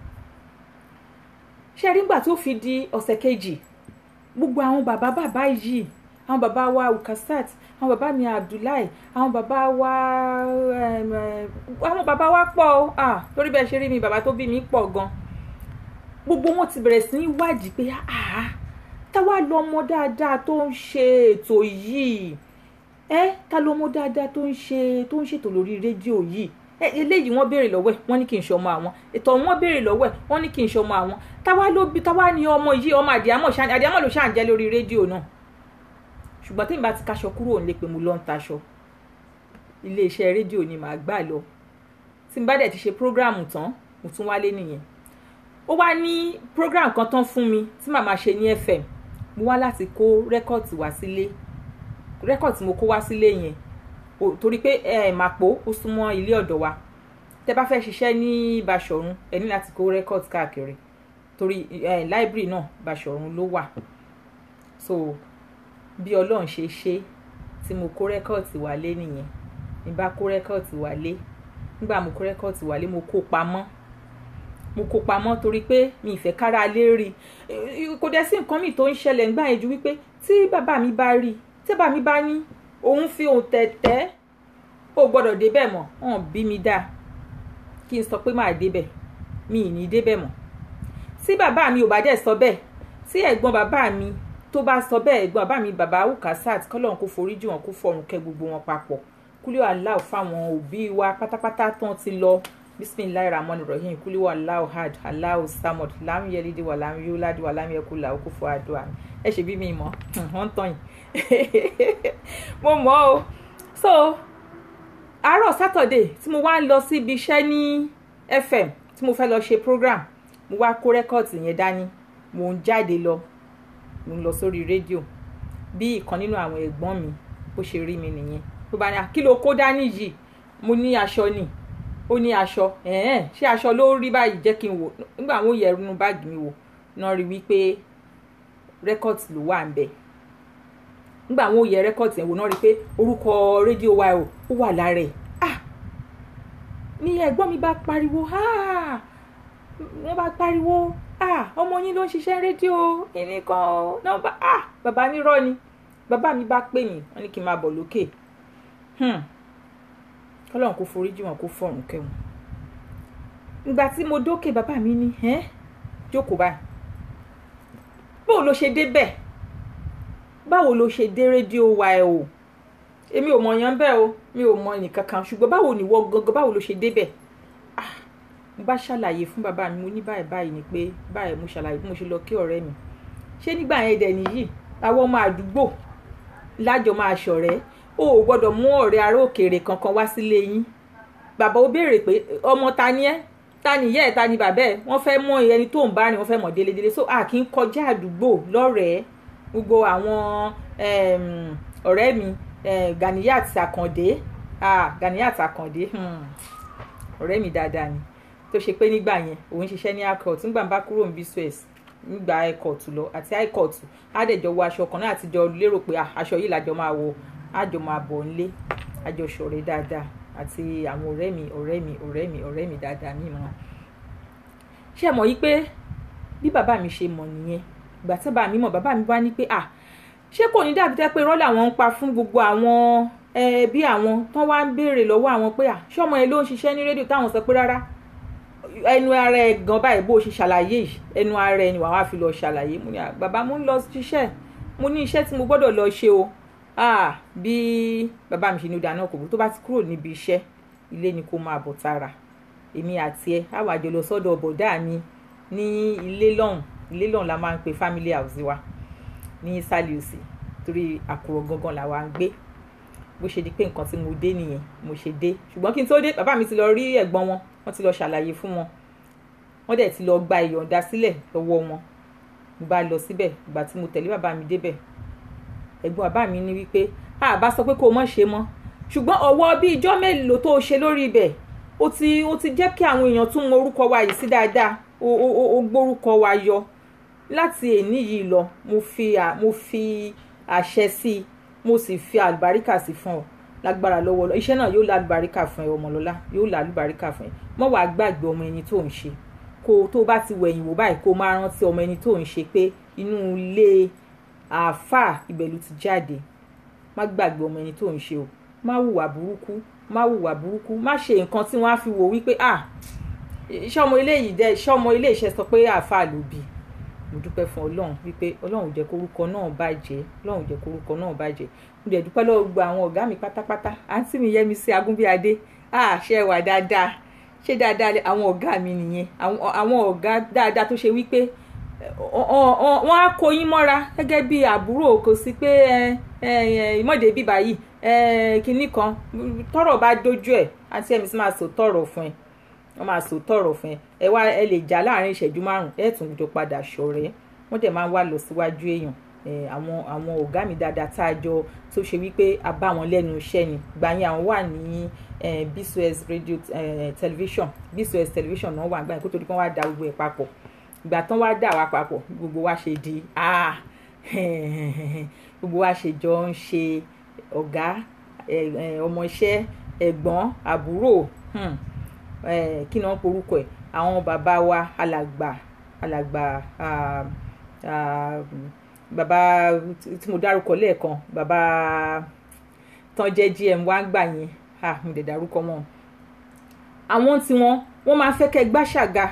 ṣé rí nígbà tó fi di ọ̀sẹ̀ kejì gbogbo àwọn bàbá bàbá yìí àwọn bàbá wa ukasat àwọn bàbá mi abdullahi àwọn bàbá wa em, em, àwọn bàbá wa pọ̀ o ah, torí bẹ́ẹ̀ ṣe rí mi bàbá tó bí mi pọ̀ gan gbogbo wọn ti bẹ̀rẹ̀ sí ní wádìí pé ah táwa lọmọ dáadáa tó ń ṣe ètò yìí ẹ ta lọmọ dáadáa tó ń ṣe tó ń ṣètò lórí rédíò yìí ẹ eléyìí wọ́n béèrè lọ́wọ́ ẹ̀ wọ́n ní kí n ṣọmọ àwọn ètò wọ́n béèrè lọ́wọ́ ẹ̀ wọ́n ní kí n ṣọmọ àwọn táwa ló bí táwa ní ọmọ yìí ọmọ àdìámọ̀ ṣáà àdìámọ̀ ló ṣáà ń jẹ́ lórí rédíò náà ṣùgbọ́n tí n bá ti kaṣọ kúrò nílé pé mo lọ ń taṣọ iléeṣẹ́ rédíò ni màá gbà lọ tí n bá dẹ̀ ti ṣe prógráàmù tán mo tún wálé nìyẹn ó wá ní prógráàmù kan tán fún mi tí màá máa ṣe ní FM mo wá láti kó rẹ́kọ̀tì wá sílé rẹ́kọ̀tì mo kó wá sílé yẹn torí pé ẹ màpò ó súnmọ́ ilé ọ̀dọ̀ wa tẹ bá fẹ́ ṣiṣẹ́ ní Báṣọ̀run ẹ ní láti kó rẹ́kọ̀tì káàkiri torí ẹ láìbírì náà Báṣọ̀run ló wà so bí Ọlọ́run ṣe ṣe tí mo kó rẹ́kọ̀tì wálé nìyẹn ní bá kó rẹ́kọ̀tì wálé nígbà mo kó rẹ́kọ̀tì wálé mo kó pamọ́ mo kó pamọ́ torí pé mi ìfẹ́ kára lé rí kò dẹ̀ sí nǹkan mi tó ń ṣẹlẹ̀ ńgbà yẹn ju wípé tí bàbá mi bá rí tí bàbá mi bá ní òun fi òun tẹ̀tẹ̀ ó gbọ́dọ̀ débẹ̀ mọ́ hàn bí mi dáa kí n sọ pé máa débẹ̀ mi ì ní débẹ̀ mọ́ tí bàbá mi ò bá dẹ̀ sọ bẹ́ẹ̀ tí ẹ̀gbọ́n bàbá mi tó bá sọ bẹ́ẹ̀ ẹ̀gbọ́n bàbá mi bàbá ukasat kọ́lọ́run kó forí jì wọ́n kó fọ̀run kẹ́ gbogbo wọn papọ̀ kúlíwà aláwọ̀ fáwọn òbí wa pátápátá tán ti lọ bisimilayi rahman rahim kúlíwà aláwọ̀ had aláwọ̀ samad láàmú yẹlídì wà láàmú yóò ládì wà láàmú yẹkú làwọn kó fọ àdúrà mi ẹ ṣe bí mi mọ̀ wọ́n tán yìí mo mọ̀ o so àárọ̀ sátọ̀dẹ̀ tí mo wá ń lọ síbi iṣẹ́ ní fm tí mo fẹ́ lọ ṣe program mo wá kó rẹ́kọ̀tì yẹn dání mo ń jáde lọ mo ń lọ sórí rédíò bí ìkan nínú àwọn ẹ̀gbọ́n mi bó ṣe rí mi nìyẹn tó bá ní kí ló kó dání yìí mo ní aṣọ ni ó ní aṣọ ẹ̀ẹ́n ṣé aṣọ ló rí báyìí jẹ́ kí n wò nígbà àwọn òye ẹrú báàgì mi wò náà rí wípé rẹ́kọ̀tì ló wà ń bẹ̀ nígbà àwọn òye rẹ́kọ̀tì yẹn wò náà rí pé orúkọ rédíò wa ó wà lára ẹ̀ ah ní ẹ̀gbọ́n mi bá pariwo ah wọ́n bá pariwo ah ọmọ yín ló ń ṣiṣẹ́ rédíò ẹnìkan o náà bá ah bàbá mi rọ́ ni bàbá mi bá pè mí wọ́n ní kí n máa bọ̀ lókè kọ́lọ́run kó forí jì wọ́n kó fọ̀rùn kẹ́wọ̀n ìgbà tí mo dókè bàbá mi ní ẹ́ jókòó báyìí báwo ló ṣe débẹ̀ báwo ló ṣe dé rédíò wa ẹ o èmi ò mọ̀ yàn bẹ́ẹ̀ o mi ò mọ̀ ẹnìkankan ṣùgbọ́n báwo ni wọ́n gangan báwo ló ṣe débẹ̀ ah mo bá ṣàlàyé fún bàbá mi mo ní báyìí báyìí ni pé báyìí mo ṣàlàyé bí mo ṣe lọ kí ọ̀rẹ́ mi ṣé nígbà yẹn dẹ̀ nìyí àwọn ọmọ àdúgbò lájọ máa ṣọ̀rẹ́ o ò gbọ́dọ̀ mú ọ̀rẹ́ ará òkèèrè kankan wá sílé yín bàbá ó béèrè pé ọmọ ta ni ẹ́ ta ni ìyá ẹ̀ ta ni bàbá ẹ̀ wọ́n fẹ́ mọ ẹni tó ń bá rìn wọ́n fẹ́ mọ̀ délédélé so a kì í kọjá àdúgbò lọ́rẹ̀ẹ́ gbogbo àwọn ọ̀rẹ́ mi Ganiyat Akande Ganiyat Akande ọ̀rẹ́ mi dáadáa ni tó ṣe pé nígbà yẹn òun ṣiṣẹ́ ní acort nígbà bá kúrò ní bcs nígbà icort lọ àti icort àdẹjọ wọ aṣọ kan náà àti jọ lérò pé aṣọ yìí làjọ máa wọ àjọ máa bọ̀ nílé àjọ ṣọ̀rẹ́ dáadáa àti àwọn ọ̀rẹ́ mi ọ̀rẹ́ mi ọ̀rẹ́ mi ọ̀rẹ́ mi dáadáa mi mọ́ ṣé ẹ mọ̀ yìí pé bí bàbá mi ṣe mọ̀ nìyẹn ìgbà tí bàbá mi mọ̀ bàbá mi wá ní pé à ṣé kò ní dàbí tẹ́ pé irọ́ làwọn ń pa fún gbogbo àwọn ẹbí àwọn tán wá ń béèrè lọ́wọ́ àwọn pé à ṣé ọmọ yẹn ló ń ṣiṣẹ́ ní rédíò táwọn sọ pé rárá ẹnu ara ẹ gan báyìí bó ṣe ṣàlàyé yìí ẹnu ara ẹ ni wàá wá fi lọ ṣàlàyé mo ní bàbá mo ń lọ ṣiṣẹ́ mo ní iṣẹ́ tí mo gbọ́dọ̀ lọ ṣe o ah bí bàbá mi ṣe ní ìdáná kò bó tó bá ti kúrò níbi iṣẹ́ ilé ni kó máa bọ̀ tààrà èmi àti ẹ á wà jọ lọ sọ́dọ̀ bọ̀dá mi ní ilé lọ́hùn ilé lọ́hùn la máa ń pe family house wa ní saliusi torí àkùrọ̀ gangan làwa ń gbé bó ṣe di pé nǹkan tí mo dé nìyẹn mo ṣe dé ṣùgbọ́n kí n tó dé bàbá mi ti lọ rí ẹ̀gbọ́n wọn wọ́n ti lọ ṣàlàyé fún wọn wọ́n dẹ̀ ti lọ gba ìyọ̀ǹda sílẹ̀ lọ́wọ́ wọn mo bá lọ síbẹ̀ ìgbà tí mo tẹ̀lé bàbá mi débẹ̀ ẹ̀gbọ́n bàbá mi ní wípé a bá sọ pé kó o mọ̀ ṣe mọ́ ṣùgbọ́n ọwọ́ bí ijọ́ mélòó tó o ṣe lórí ibẹ̀ ó ti ó ti jẹ́ kí àwọn èèyàn tún mọ orúkọ wa yìí sí dáadáa ó ó ó gbórúkọ wa yọ láti èní yìí lọ mo fi mo fi àṣẹ sí i mo sì fi àlùbáríkà sí fún ọ lágbára lọ́wọ́ lọ iṣẹ́ náà yóò lálùbáríkà fún ẹ ọmọlọ́lá yóò lálùbáríkà fún ẹ mọ́ wàá gbàgbé ọmọ ẹni tó ń ṣe kó tó bá ti wẹ̀yìn wò báyìí kó máa rántí ọmọ ẹni tó ń ṣe pé inú ilé àáfàá ìbẹ̀lú ti jáde má gbàgbé ọmọ ẹni tó ń ṣe o má hùwà burúkú má hùwà burúkú má ṣe nǹkan tí wọ́n á fi wò wípé ah iṣẹ́ ọmọ ilé yìí dẹ́ iṣẹ́ ọmọ ilé iṣẹ́ sọ pé àáfàá ló bí mo dúpẹ́ fún ọlọ́run wípé ọlọ́run jẹ́ kórúkọ náà bàjẹ́ ọlọ́run jẹ́ kórúkọ náà bàjẹ́ mo dẹ̀ dúpẹ́ lọ́wọ́ gba àwọn ọ̀gá mi pátápátá àǹtí mi yẹmi sí agúnbíadé ah ṣe wà dáadáa ṣé dáadáa àwọn ọ̀gá mi nìyẹn àwọn ọ̀gá dáadáa tó ṣe wípé wọ́n á kó yín mọ́ra gẹ́gẹ́ bí àbúrò kò sí pé ìmọ̀dé bíbá yìí eh, kinní kan tọ́rọ̀ bá dójú ẹ̀ àti ẹ̀mí sì máa sọ tọ̀rọ̀ fún ẹ wọ́n máa sọ tọ̀rọ̀ fún ẹ ẹ wá ẹ lè jà láàrin ìṣẹ́jú márùn ẹ tún jọ padà ṣọ̀rẹ́ wọ́n dẹ̀ máa ń wá lọ síwájú èèyàn eh, àwọn àwọn ọ̀gá mi dáadáa tá a jọ tó ṣe wípé a bá wọn lẹ́nu iṣẹ́ ni gbà yẹn àwọn wà ní eh, bcos radio eh, television bcos television náà wà gbà yẹn kó tó di kán wá da gbogbo ẹ̀ papọ̀ ìgbà tán wá dà wá papọ̀ gbogbo wa ṣe di ah gbogbo wa ṣe jọ ń ṣe ọ̀gá ẹ- ẹ, ọmọọṣẹ́ ẹ̀gbọ́n àbúrò hmm, eh, kí ni wọ́n porúkọ ẹ̀ àwọn bàbá wa alàgbà alàgbà ah, ah, bàbá tí mo dárúkọ lẹ́ẹ̀kan bàbá tán jẹ́ gm wa gbà yẹn ah, mo dẹ̀ dárúkọ wọn àwọn tiwọn wọ́n máa fẹ́ kẹ́ gbàṣàga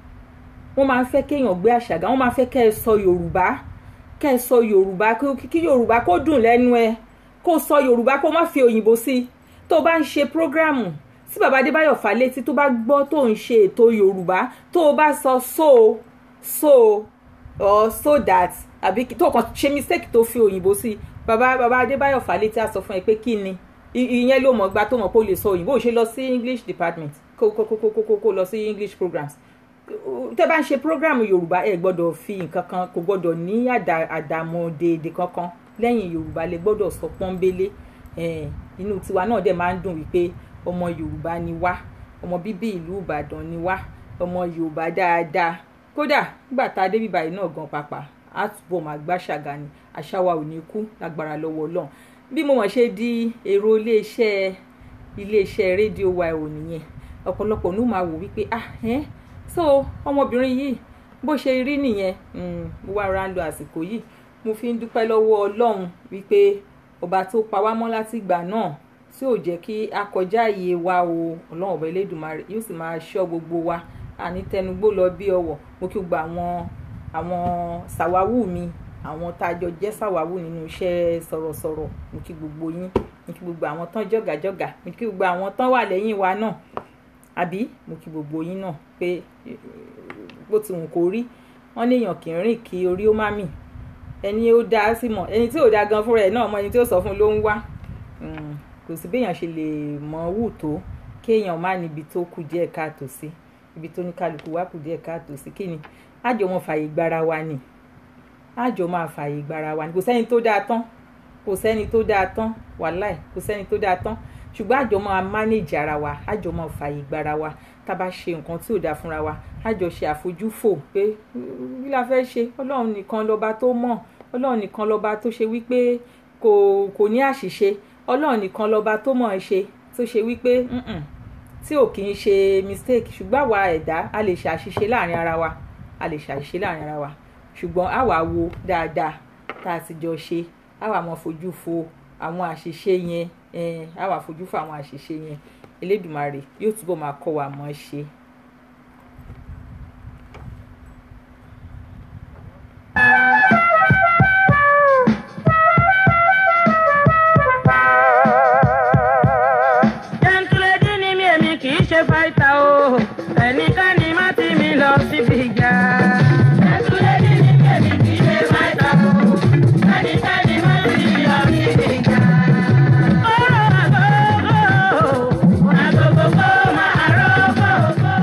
wọ́n máa ń fẹ́ kéèyàn gbé àṣàgà wọ́n máa ń fẹ́ kẹ́ ẹ sọ yorùbá kẹ́ ẹ sọ yorùbá kí kí yorùbá kó dùn lẹ́nu ẹ kó sọ yorùbá kó má fi òyìnbó sí i tó o bá ń ṣe prógráàmù tí bàbá adébáyọ̀ fálétí tó bá gbọ́ tó ń ṣe ètò yorùbá tó o bá sọ so so or so that àbí kí- tó o kàn ṣe mistake tó fi òyìnbó sí i bàbá bàbá adébáyọ̀ fálétí á sọ fún ẹ pé kí ni I- ìyẹn ló mọ̀ gba tó mọ̀ pé o lè sọ òyìnbó ò ṣe lọ sí english department kó kó kó kó kó kó lọ sí english programs tẹ́ bá ń ṣe programu yorùbá ẹ gbọ́dọ̀ fi nǹkan kan kò gbọ́dọ̀ ní àdà àdàmọ̀dèdè kankan lẹ́yìn yorùbá lè gbọ́dọ̀ sọ pọ́nbélé eh, inú tiwa náà dẹ̀ máa ń dùn wípé ọmọ yorùbá ni wá ọmọ bíbí ìlú ìbàdàn ni wá ọmọ yorùbá dáadáa kódà nígbà tá a dé bíbá yìí náà gan pàpà á túbọ̀ máa gbá ṣàgà ni àṣà wa ò ní kú lágbára lọ́wọ́ ọlọ́run bí mo mọ̀ ṣe di èrò iléeṣẹ́ iléeṣẹ́ rédíò wa ò nìyẹn ọ̀pọ̀lọpọ̀ ní ó máa wò wípé ah ẹ́ so ọmọbìnrin yìí bó ṣe rí nìyẹn mm, mo wá ra ń lo àsìkò yìí mo fi ń dúpẹ́ lọ́wọ́ ọlọ́run wípé ọba tó pa wá mọ́ láti ìgbà náà tí ò jẹ́ kí a kọjá iye wa o ọlọ́run ọba elédùnmarè yóò sì máa ṣọ́ gbogbo wa àní tẹnugbó lọ bí ọwọ̀ mo kí gba àwọn àwọn sàwáwù mi àwọn tá a jọ jẹ́ sàwáwù nínú iṣẹ́ sọ̀rọ̀sọ̀rọ̀ mo kí gbogbo yín mo kí gbogbo àwọn tán jọ̀gàjọ̀gà mo kí gbogbo àwọn tán wà lẹ́yìn wa náà àbí mo kí gbogbo yín náà pé eh, bó ti wù kó rí wọn léèyàn kì í rìn kí orí ó má mì ẹni ó dá sí mọ ẹni tí ò dá gan fúnra ẹ náà mọ ẹni tí ó sọ fún ló ń wá Mm, kò sí béèyàn ṣe lè mọ wù tó kéèyàn má níbi tó kù díẹ̀ káàtó sí ibi tó ní kálukú wá kù díẹ̀ káàtó sí kí ni àjọ wọn fààyè gbára wa ni àjọ máa fààyè gbára wa ni kò sẹ́ni tó dáa tán kò sẹ́ni tó dáa tán wàláì kò sẹ́ni tó dáa tán ṣùgbọ́n àjọ máa manage ara wa àjọ máa fààyè gbára wa tá a bá ṣe nǹkan tí ò dáa fúnra wa àjọ ṣe àfojúfò pé bí la fẹ́ ṣe ọlọ́run nìkan lọ́ba tó mọ̀ ọlọ́run nìkan lọ́ba tó ṣe wípé kò kò ní àṣìṣe ọlọ́run nìkan lọ́ba tó mọ̀ ẹ́ ṣe tó ṣe wípé "Mm-mm, tí ò kì í ṣe mistake ṣùgbọ́n àwa ẹ̀dá a lè ṣàṣìṣe láàrin ara wa a lè ṣàṣìṣe láàrin ara wa ṣùgbọ́n àwa wo dáadáa tá a ti jọ ṣe àwa mọ̀ fojú fo àwọn àṣìṣe yẹn eh, àwa fojú fo àwọn àṣìṣe yẹn elédùmarè yóò túbọ̀ máa kọ́ wa mọ̀ ẹ́ ṣe. jẹ́ntúlẹ́dì ni mi èmi kì í ṣe fáìtà o ẹnìkan ni má ti mi lọ síbi ìjà. jẹ́ntúlẹ́dì ni mi èmi kì í ṣe fáìtà o ẹnìkan ni má ti mi lọ síbi ìjà. ọ̀rọ̀ àgógó àgógó kó máa rọ́gógó.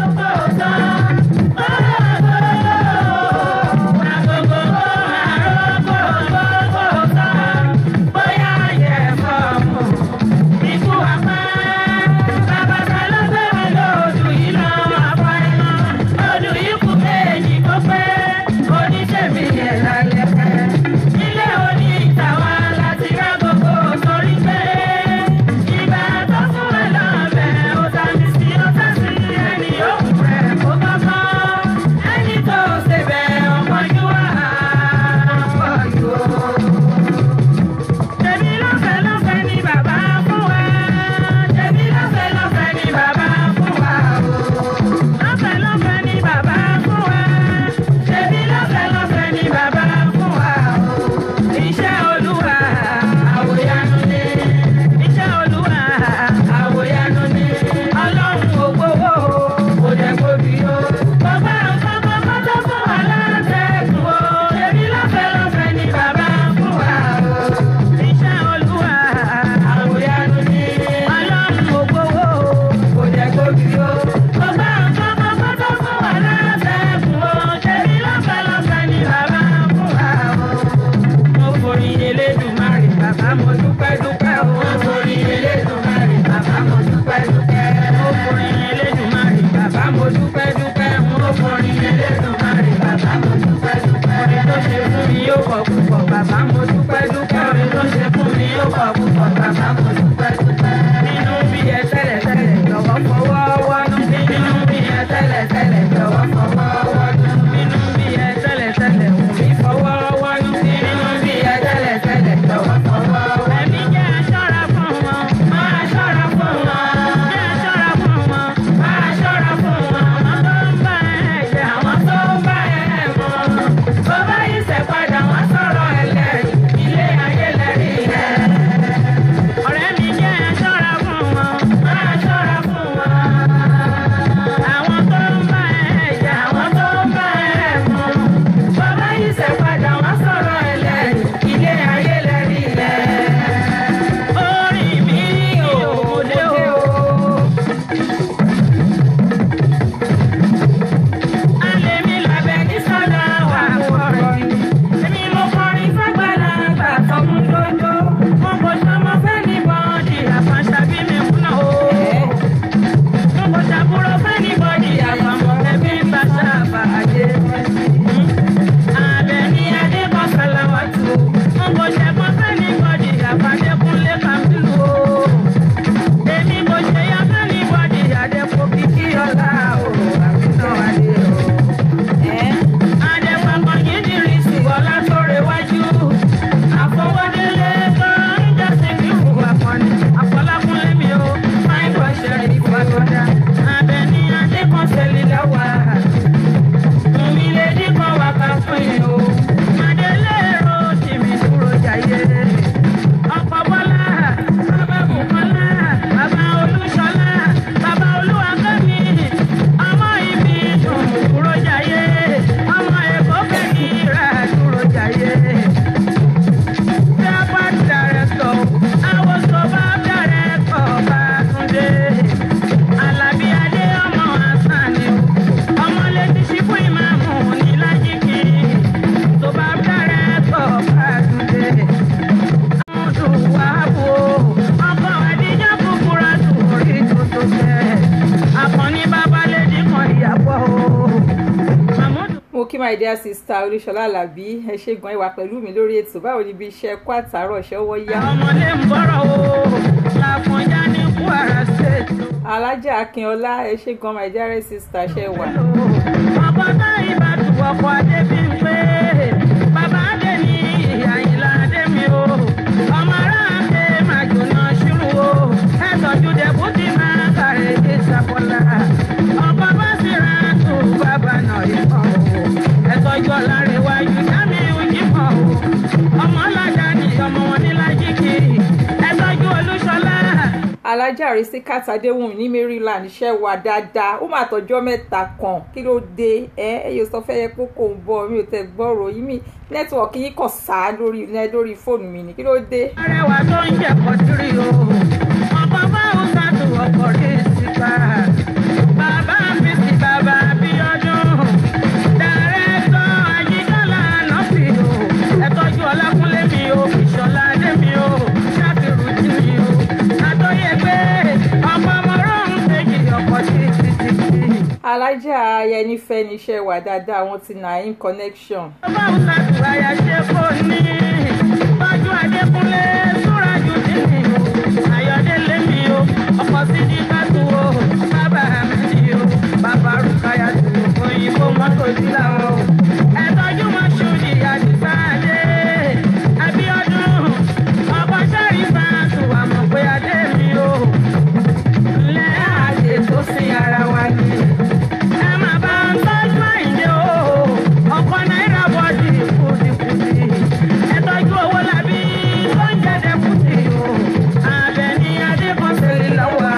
kí my dear sister olúṣọlá alábí ẹ ṣe gan ìwà pẹ̀lú mi lórí ètò báwo ni ibi iṣẹ́ kó àtàárọ̀ ṣọwọ́ yá. ọmọdé ń bọ̀rọ̀ o làkúnjá ní kwara state. alájà akínọlá ẹ ṣe gan my dear sister ṣe wà. ọkọ̀ tá ìbàdàn ọkọ̀ adé bí ń pé bàbá adé ní àyìnlá adé mi o ọmọ ará adé máa jóná ṣírù o ẹ tọ́jú dẹ́kun tí máa kàrẹ́ dé sàkọ́lá ọkọ̀ bá sì ra tó bàbá náà yìí kàn o ẹ tọ́jú ọ̀làrẹ̀wájú jámi òjì kàn o ọmọ ọ̀làjà ni ọmọ wọn ní lájíkì ẹ tọ́jú olúṣọlá. alájà àrísíkà tàdéhùn ní maryland ṣe wà dáadáa ó mà tọjọ́ mẹ́ta kan kí ló dé ẹ ẹ yóò sọ fẹ́yẹ pé kò ń bọ̀ mi ò tẹ gbọ́rọ̀ yìí mi nẹ́tíwọ̀kì yìí kàn sá lórí lórí fóònù mi ni kí ló dé. arẹwà tó ń jẹ kọtìrì o ọkọ báwọn sàtò ọkọ rí síta bàbá mi sí bàbá Abíọ́dún dàrẹ́tọ̀ Àyíkálà nọ́ọ̀sì o ẹ tọ́jú Ọlákúnlé mi o Ìṣọ̀lá Adé mi o Ṣàkìrù jí mi o àtọ́yẹ pé ọmọ ọmọ rọrùn kejì ọkọ̀ títí títí. alájà ayẹnifẹ́ ni iṣẹ́ wà dáadáa wọn ti naim connection. báwo sàtò àyà ṣe kò ní tọ́jú Adékúnlé Súrájù nínú Ayọ̀délé mi o ọkọ̀ sídìí kátó o bàbá mi o bàbá Rúkáyà tó òyìnbó mọ́tò sílá o ẹ tọ́jú Mọ́ṣúdì Àdìsá Adé Abíọ́dún ọkọ̀ sáré fàtó àmọ̀ pé adé mi o ńlẹ́ àdè tó sin ara wa ni ẹ má bá ń tọ́jú àìdè o ọkọ̀ náírà bọ́ọ̀dì kùdìkùdì ẹ tọ́jú owó làbí tó ń jẹ́dẹ̀ kùdì o Àbẹ̀ní Adékọ̀sẹ̀lẹ̀ lọ́wọ́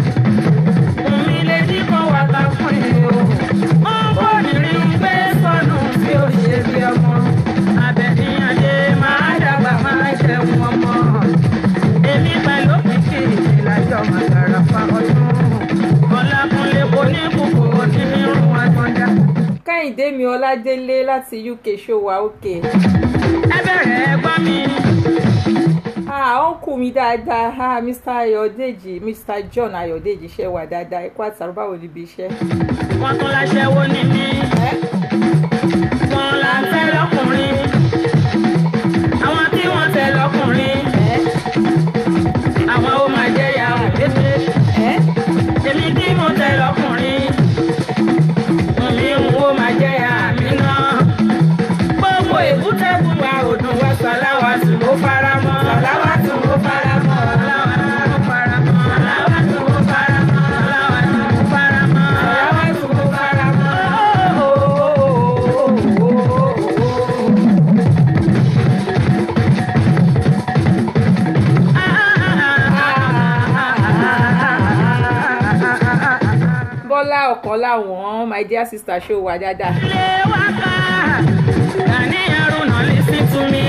omi lè dínkàn wà ká fún yìí o ó ń bọ̀ nírí ń gbé sọnù bí ó ṣe bí ọmọ Àbẹ̀ní Adé máa dàgbà máa jẹun ọmọ èmi pẹ̀lú kìkì ìlàjọ màgàrà fa ọdún Ọlákúnlé kò ní kúkú onírúurú àtọ́jà. kẹ́hìndé mi ọládélé láti uk ṣó wà òkè. ẹ bẹ̀rẹ̀ ẹ gbọ́ mi. ah uncle mi dáadáa ah mr ayọ̀dèjì mr john ayọ̀dèjì ṣe wà dáadáa ẹ kú àtàrà báwo níbi iṣẹ́. wọ́n tún láṣẹ́wó ní mí. wọ́n là ń tẹ́ lọ́kùnrin. àwọn tí wọ́n tẹ́ lọ́kùnrin. àwọn ó máa jẹ́ ìyàwó lédè. èmi tí mo tẹ́ lọ́kùnrin. mi ń wo máa jẹ́ ìyá mi náà. gbogbo èkúté fún wa òdùn wa sàláwà tún ó fara mọ́. sàláwà tún ó fara mọ́. sàláwà tún ó fara mọ́. sàláwà tún ó fara mọ́. sàláwà tún ó fara mọ́. sàláwà tún ó fara mọ́. bọ́lá ọ̀kan láwọn my dear sister ṣó wà dáadáa. ilé wa ká Gani Haruna listen to me.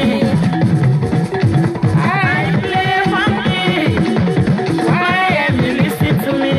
I play funky. Why am you listen to me?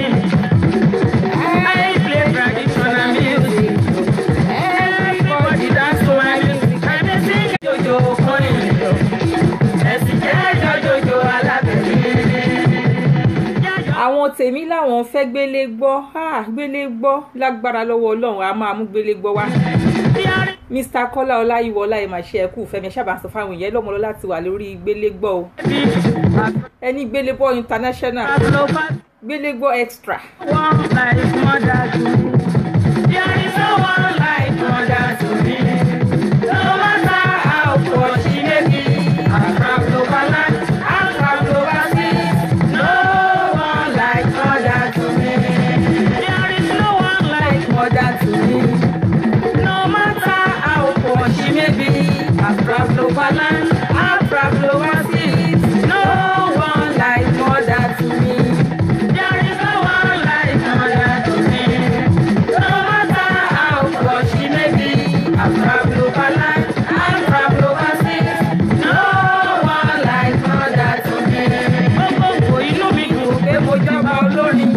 I play traditional music. Everybody dance to my music. I dey sing jojo kọrin ìjọ. Ẹ̀sìn jẹ́ jọjọjọ alábẹ̀rẹ̀. àwọn tèmi làwọn fẹ́ gbélé gbọ́ ah, gbélé gbọ́ lágbára lọ́wọ́ ọlọ́run a máa mú gbélé gbọ́ wá. mr kọ́lá ọláyíwọlá ẹ̀ máa ṣe ẹ̀kú fẹ́mi ṣábà sọ fáwọn èèyàn lọ́mọlọ́ láti wà lórí gbélé gbọ́ o ẹni gbélé gbọ́ international gbélé gbọ́ extra. One like mother to me. There is no one like mother to me. No matter how poor she may be, I'm from Lobaland, I'm from overseas. No one like mother to me. There is no one like mother to me. No matter how poor she may be, I'm from Lobaland, I'm from overseas. No one like mother to me. There is no one like mother to me. No matter how poor she may be, I'm from Lobaland, I'm from overseas. No one like mother to me. Gbogbo inú mi dùn pé mo jọba olórin.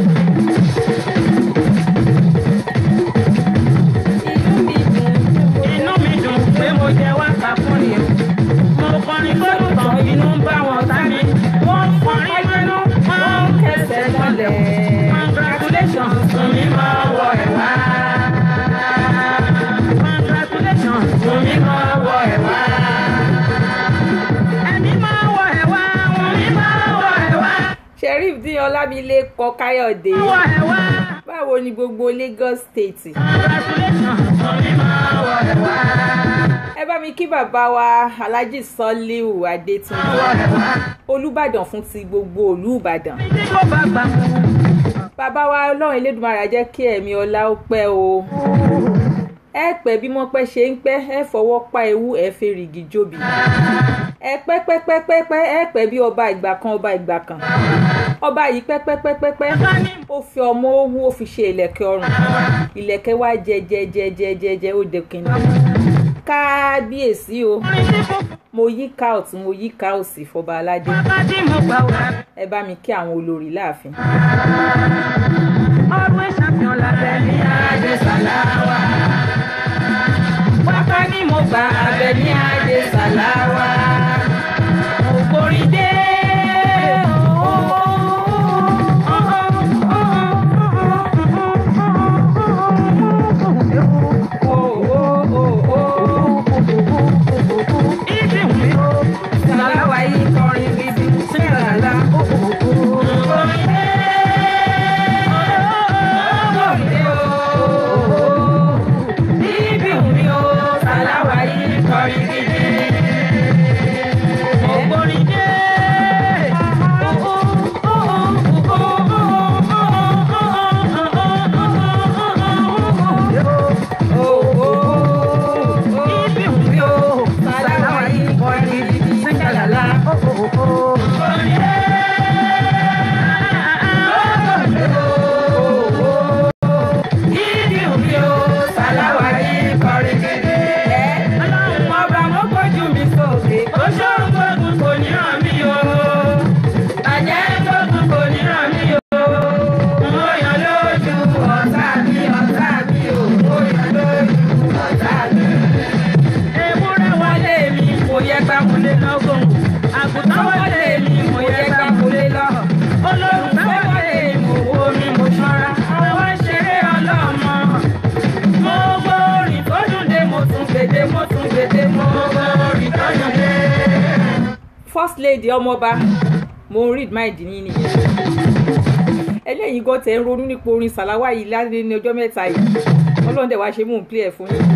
Inú mi dùn pé mo jẹ wákà fún ni. Mo ọlámilékan káyọ̀dé wọ ẹ̀ wá. báwo ni gbogbo lagos state congratulations omi máa wọ ẹ̀ wá. ẹ bá mi kí bàbá wa alhaji sọlíù adétúnjì wọ ẹ̀ wá. olùbàdàn fún ti gbogbo òlú ìbàdàn tí kò bá gbà mú. bàbá wa ọlọ́run elédùnmarè á jẹ́ kí ẹ̀mí ọlá ó pẹ́ o ẹ pẹ́ bí wọ́n pẹ́ ṣe ń pẹ́ ẹ fọwọ́ pa ewu ẹ fẹ́ rìgì jóbi ẹ pẹ́ pẹ́ pẹ́ pẹ́ pẹ́ ẹ pẹ́ bí ọba ìgbà kan ọba ìgbà kan ọba yìí pẹ́ pẹ́ pẹ́ pẹ́ pẹ́ ó fi ọmọ owó ó fi ṣe ìlẹ̀kẹ̀ ọrùn ìlẹ̀kẹ̀ wá jẹ jẹ jẹ jẹ jẹ jẹ ó dẹkìnì kábíyèsí o orin tí kò mo yí ká ọ̀tún mo yí ká òsì fọba aládé bá tí mo gbà wá. ẹ bá mi kí àwọn olórí láàfin. always champion lábẹ́ ní adé sàláwà. wákà ní mo gba abẹ ní adé sàláwà mo borí dé. Ìdí wù ó. sàláwà yìí kọrin gidi sàlálà. borí dé. borí dé o. níbi òní o sàláwà yìí kọrin gidi. mo borí dé. Ìdí wù ó. sàláwà yìí kọrin gidi sàlálà. Ìdí òní o sàláwà yìí kọrin gidi. ọlọ́run ọba mo gbójú mi sókè. ó ṣòro gbógun kò ní ràn mí o. àjẹ́ gbógun kò ní ràn mí o. mo yàn lójú ọ̀tá mi ọ̀tá mi o. mo yàn lójú ọ̀tá mi. Ewúrẹ́ wọlé mi, mo yẹ gbàmúlé lọ́gùn. àgùntàn wọlé mi, mo yẹ gbàmúlé lọ́. olólùfẹ́ wọlé mi, owó mi mo ṣọ́ra. àwọn ṣeré ọlọ́mọ. mo gbórin tó dùn dé mo tún gbèdé mo tún gbèdé mo gbórin tó dùn dé. first lady ọmọọba mo ń read mind yín nìyẹn eléyìí gan tẹ̀ ń ronú nípa orin sàláwá yìí lálẹ́ ní ọjọ́ mẹ́ta yìí ọlọ́run dẹ̀ wá ṣe mú un play ẹ̀ fún yín.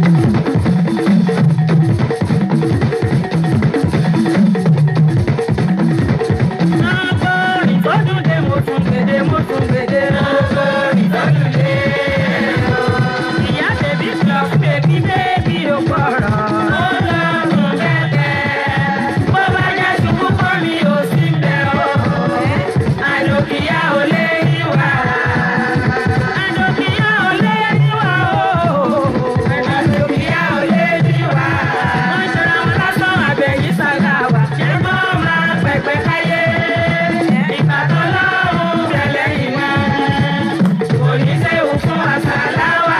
agbórin tó dùn dé mo tún gbèdé, mo tún gbèdé. Ìyá bèbí sọ fún bèbí bèbí ò gbọ́rọ̀. bó bá jẹ́ ṣubú kọ́ mi ò sí bẹ́ẹ̀ o. àlòkìyá ò lè yí wá. Àdòkìyá ò lé níwá o. àlòkìyá ò lè yí wá. Wọ́n ṣọ́ra wọn lásán àbẹ̀yìn sàláwà. ṣé mo máa pẹ̀pẹ̀ káyé. ìgbà tó lọ́rùn tẹ̀lé ìwé. kò ní séwu fún àṣàláwà.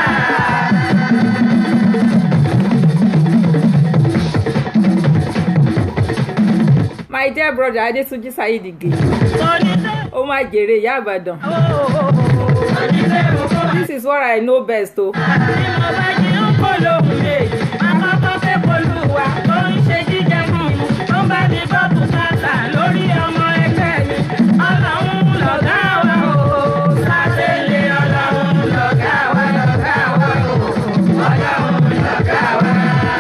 my dear brother adetunji saheed ige Oníṣẹ́ ó máa jèrè ìyá àbàdàn. ooo. this is what i know best o. Bí mo bá jí ń kó lóhùn méjì, máa kọ́kọ́ fẹ́ polúwa tó ń ṣe jíjẹ fún mi. Tó ń bá mi gbọ́ bùkátà lórí ọmọ ẹgbẹ́ mi. Ọlọ́run lọ̀gá wa o. sátẹ̀lé ọlọ́run lọ̀gá wa lọ̀gá wa o. ọlọ́run lọ̀gá wa.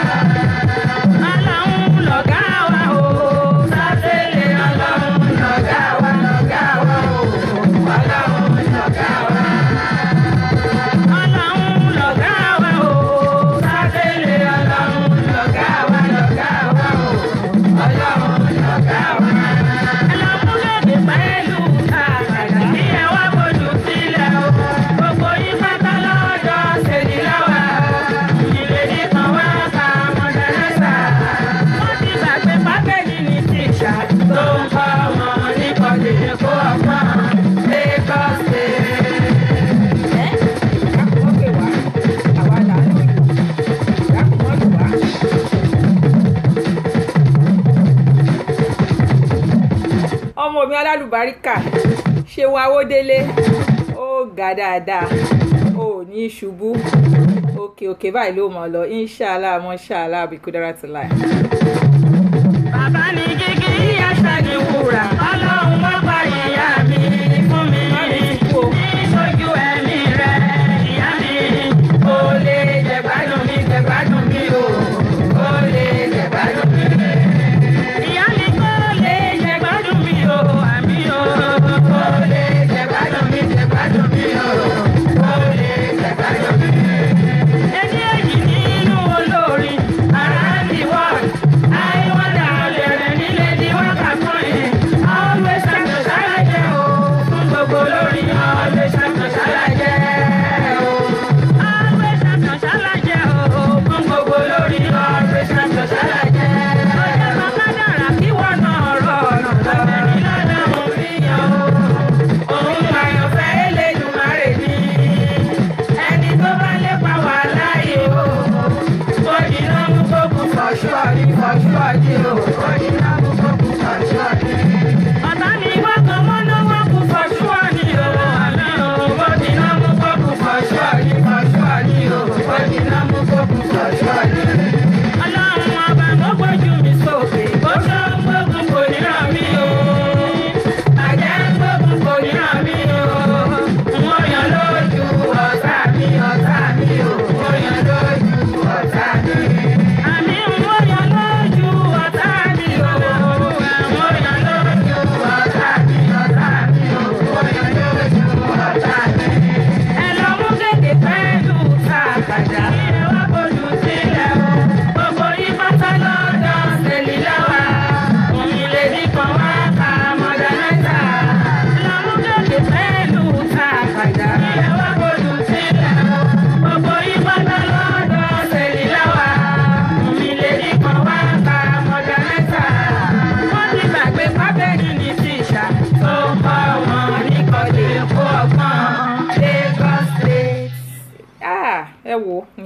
Ọlọ́run lọ̀gá wa o. sátẹ̀lé ọlọ́run lọ̀gá wa lọ̀gá wa o. ọlọ́run lọ̀gá wa. Ọlọ́run lọ̀gá wa o. sátẹ̀lé ọlọ́run lọ̀gá wa lọ̀gá wa o. ọlọ́run lọ̀gá wa. Ẹlọ́múlẹ̀dẹ̀ pẹ̀lú àgbàdà kí ẹ wá bójú sílẹ̀ o. Gbogbo yín pátá lọ́jọ́ ṣèdí lọ́wọ́. Ìrèdí kan wá ká mọ̀dẹ́lẹ́sà. Wọ́n ti gbàgbé pákẹ́jì ní tíṣà. tó ń kọ́ ọmọ ní kọ́lé kó ọgbọ́n Lagos State. ẹ́ àkùnmọ́ pè wá àwa là ń lò àkùnmọ́ lù wá. ọmọ mi alálùbáríkà ṣe wa owó délé ó ga dáadáa ó ní ṣubú òkè òkè báyìí ló mọ̀ lọ inshallah mọ́ṣállah bíkúdára ti láì. Bàbá ní gígí ìyá ṣáàjì wúrà. Ọlọ́run wọ́n pa ìyá mi fún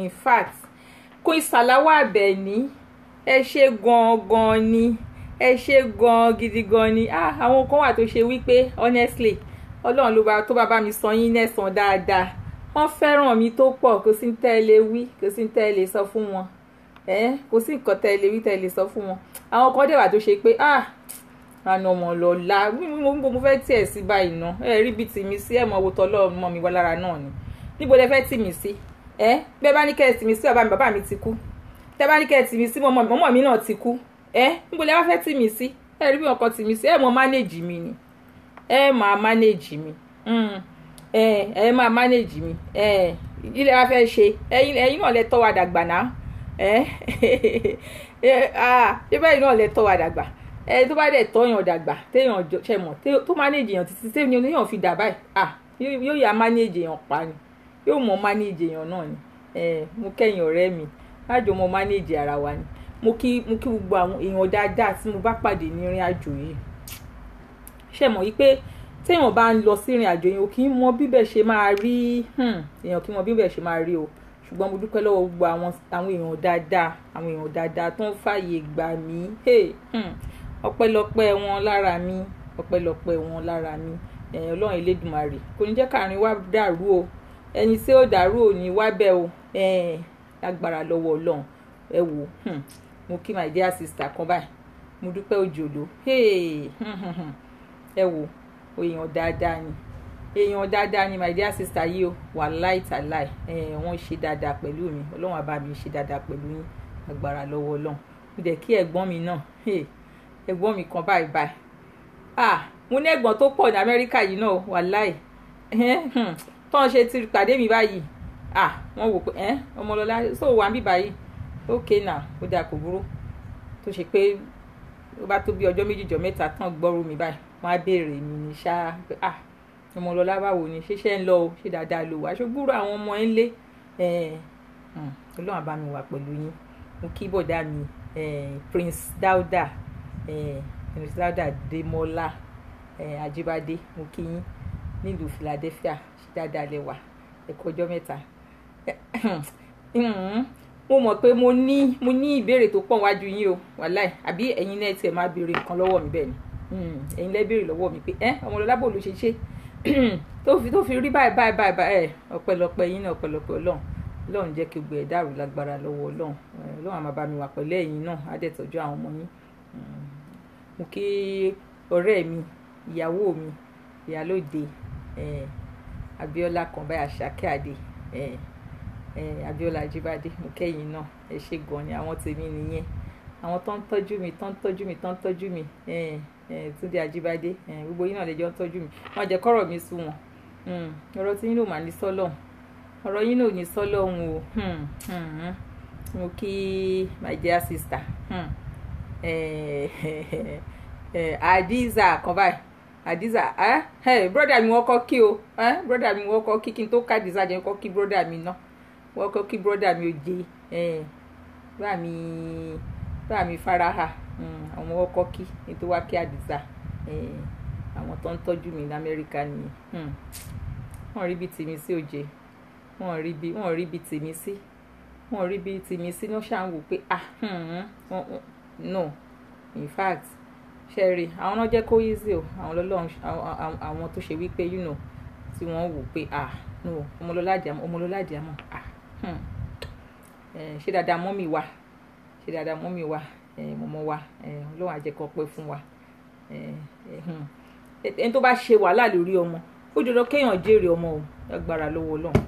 in fact Queen Salawa Àbẹ̀ní ẹ ṣe gan-an ni ẹ ṣe gan-an gidi gan ni ah àwọn kan wà tó ṣe wípé honestly ọlọ́run ló bá tó bá bá mi sọ yín nẹ́sàn dáadáa wọ́n fẹ́ràn mi tó pọ̀ kò sí tẹ́ ẹ lè wí kò sí tẹ́ ẹ lè sọ fún wọn ẹ kò sí nǹkan tẹ́ ẹ lè wí tẹ́ ẹ lè sọ fún wọn àwọn kan dẹ̀ wà tó ṣe pé ah àna ọmọ lọ́la mo mo fẹ́ tiẹ̀ sí báyìí ná ẹ rí bíi tìmí sí ẹ̀ mọ owó tọ́lọ́ mọ́ mi wá lára náà ni níbo lẹ fẹ́ tì mí sí ẹ bẹ́ẹ̀ bá ní kẹ́ ẹ tì mí sí bàbá mi bàbá mi ti kú tẹ́ bá ní kẹ́ ẹ tì mí sí mọ́mọ́ mọ́mọ́ mi náà ti kú ẹ níbo lẹ wá fẹ́ tì mí sí ẹ rí bí wọn kan tì mí sí ẹ mọ mánéèjì mi ni ẹ máa mánéèjì mi ẹ ẹ máa mánéèjì mi ẹ ilé wa fẹ́ ṣe ẹ̀yin náà lẹ tọ́ wa dàgbà náà ẹ ẹ ah ṣé bẹ́ẹ̀ náà lẹ tọ́ wa dàgbà ẹ tó bá dẹ̀ tọ́yàn dàgbà téèyàn ṣe mọ̀ tó mánéèjì èèyàn títí téèyàn oníyàn fi dà báyìí ah yóò yà mánéèjì èèyàn pa ni yóò mọ mánéèjì èèyàn náà ni ẹ mo kẹ́yìn ọ̀rẹ́ mi lájọ mo mánéèjì ara wa ni mo kí mo kí gbogbo àwọn èèyàn dáadáa tí mo bá pàdé ní ìrìn àjò yìí ṣe mọ̀ wípé téèyàn bá ń lọ sí ìrìn àjò yìí o kì í mọ bíbẹ̀ ṣe máa rí èèyàn kì í mọ bíbẹ̀ ṣe máa rí o ṣùgbọ́n mo dúpẹ́ lọ́wọ́ gbogbo àwọn àwọn èèyàn dáadáa àwọn èèyàn dáadáa tó ń fààyè gbà mí ọpẹ́lọpẹ́ wọn lára mi ọpẹ́lọpẹ́ wọn lára mi ọlọ́run elédùnmarè kò ní jẹ́ káàrin wá dàrú o ẹni tí ó dàrú ò ní wá bẹ́ẹ̀ o lágbára lọ́wọ́ ọlọ́run ẹ wò mo kí my dear sister kan báyìí mo dúpẹ́ òjòló ẹ wò èèyàn dáadáa ni èèyàn dáadáa ni my dear sister yìí o wàláì tàláì wọ́n ṣe dáadáa pẹ̀lú mi ọlọ́run àbá mi ṣe dáadáa pẹ̀lú yín agbára lọ́wọ́ ọlọ́run mo dẹ̀ kí ẹ̀gbọ́n mi náà ẹ̀gbọ́n mi kan báyìí báyìí ah mo ní ẹ̀gbọ́n tó pọ̀ ní amẹ́ríkà yìí náà wàláì tọ́n ṣe ti pàdé mi báyìí ah wọ́n wò pé ọmọlọ́lá so wà ń bí báyìí ok now ó dáa kò burú tó ṣe pé ó bá tó bí ọjọ́ méjì jọ mẹ́ta tán gbọ́rú mi báyìí wọ́n á béèrè mi ní ṣá pé ah ọmọlọ́lá báwo ni ṣiṣẹ́ ń lọ o ṣe dáadáa lò wá ṣùgbúrò àwọn ọmọ ẹ̀ ń lé ọlọ́run àbá mi wà pẹ̀lú yín mo kí bọ̀dá mi prince dauda prince dauda demola ajibade mo kí yín nílùú philadelphia ṣe dáadáa lẹ́wà ẹ̀kọ́ ọjọ́ mẹ́ta mo mọ̀ pé mo ní mo ní ìbéèrè tó pọ̀ wájú yín o wàláì àbí ẹ̀yin náà tiẹ̀ máa béèrè nǹkan lọ́wọ́ mi bẹ́ẹ̀ ni ẹ̀yin lẹ́ béèrè lọ́wọ́ mi pé ẹ́ ọmọlọ́lá bò ló ṣe ṣe tó fi tó fi rí báyìí báyìí báyìí báyìí ẹ̀ ọ̀pẹ̀lọpẹ̀ yín náà ọ̀pẹ̀lọpẹ̀ ọlọ́run ọlọ́run jẹ́ kí gbogbo ẹ̀ dàrú lágbára lọ́wọ́ ọlọ́run ọlọ́run àmọ́ bá mi wà pẹ̀lú ẹ̀yin náà á dẹ̀ tọ́jú àwọn ọmọ yín mo kí ọ̀rẹ́ mi ìyàwó mi ìyálóde Abíọ́lá kan báyìí Àṣàkẹ́ Adé Abíọ́lá Ajíbádé mo kẹ́yìn náà ẹ ṣe gan ni àwọn tèmi nìyẹn àwọn tó ń tọ́jú mi tó ń tọ́jú mi tó ń tọ́jú mi Túndé Ajíbádé gbogbo yín náà lẹ́jọ́ ń tọ́jú mi wọ́n jẹ́ kọ́rọ̀ mi sú wọn ọ̀rọ̀ tí yín ló mà ní sọ́lọ̀ ọ̀rọ̀ yín ló ní sọ́lọ̀ ń o mo kí my dear sister Adiza kan báyìí Adiza broda mi wọ́n kọ́ kí o broda mi wọ́n kọ́ kí kí n tó ká Adiza jẹ́ kọ́ kí broda mi náà wọ́n kọ́ kí broda mi ò jẹ́ bá mi bá mi faraha àwọn ọkọ kí nítorí wá kí àdìsá àwọn tó ń tọ́jú mi ní amẹ́ríkà nìyẹn wọ́n rí bí tèmi sí òjé wọ́n rí bí wọ́n rí bí tèmi sí wọ́n rí bí tèmi sí ní ṣáà ń wò pé ah no in fact ṣẹ́rí àwọn náà jẹ́ kó easy o àwọn lọ́lọ́run àwọn tó ṣe wípé you know tí wọ́n wò pé ah no ọmọlọ́lá àjàmọ́ ọmọlọ́lá àjàmọ́ ah ṣé dáadáa mọ́mì wa ṣe dáadáa mọ́mí wa mọ́mọ́ wa ọlọ́run á jẹ́ kó pẹ́ fún wa ẹni tó bá ṣe wàhálà lórí ọmọ ó jọjọ kéèyàn jèrè ọmọ o lágbára lọ́wọ́ ọlọ́run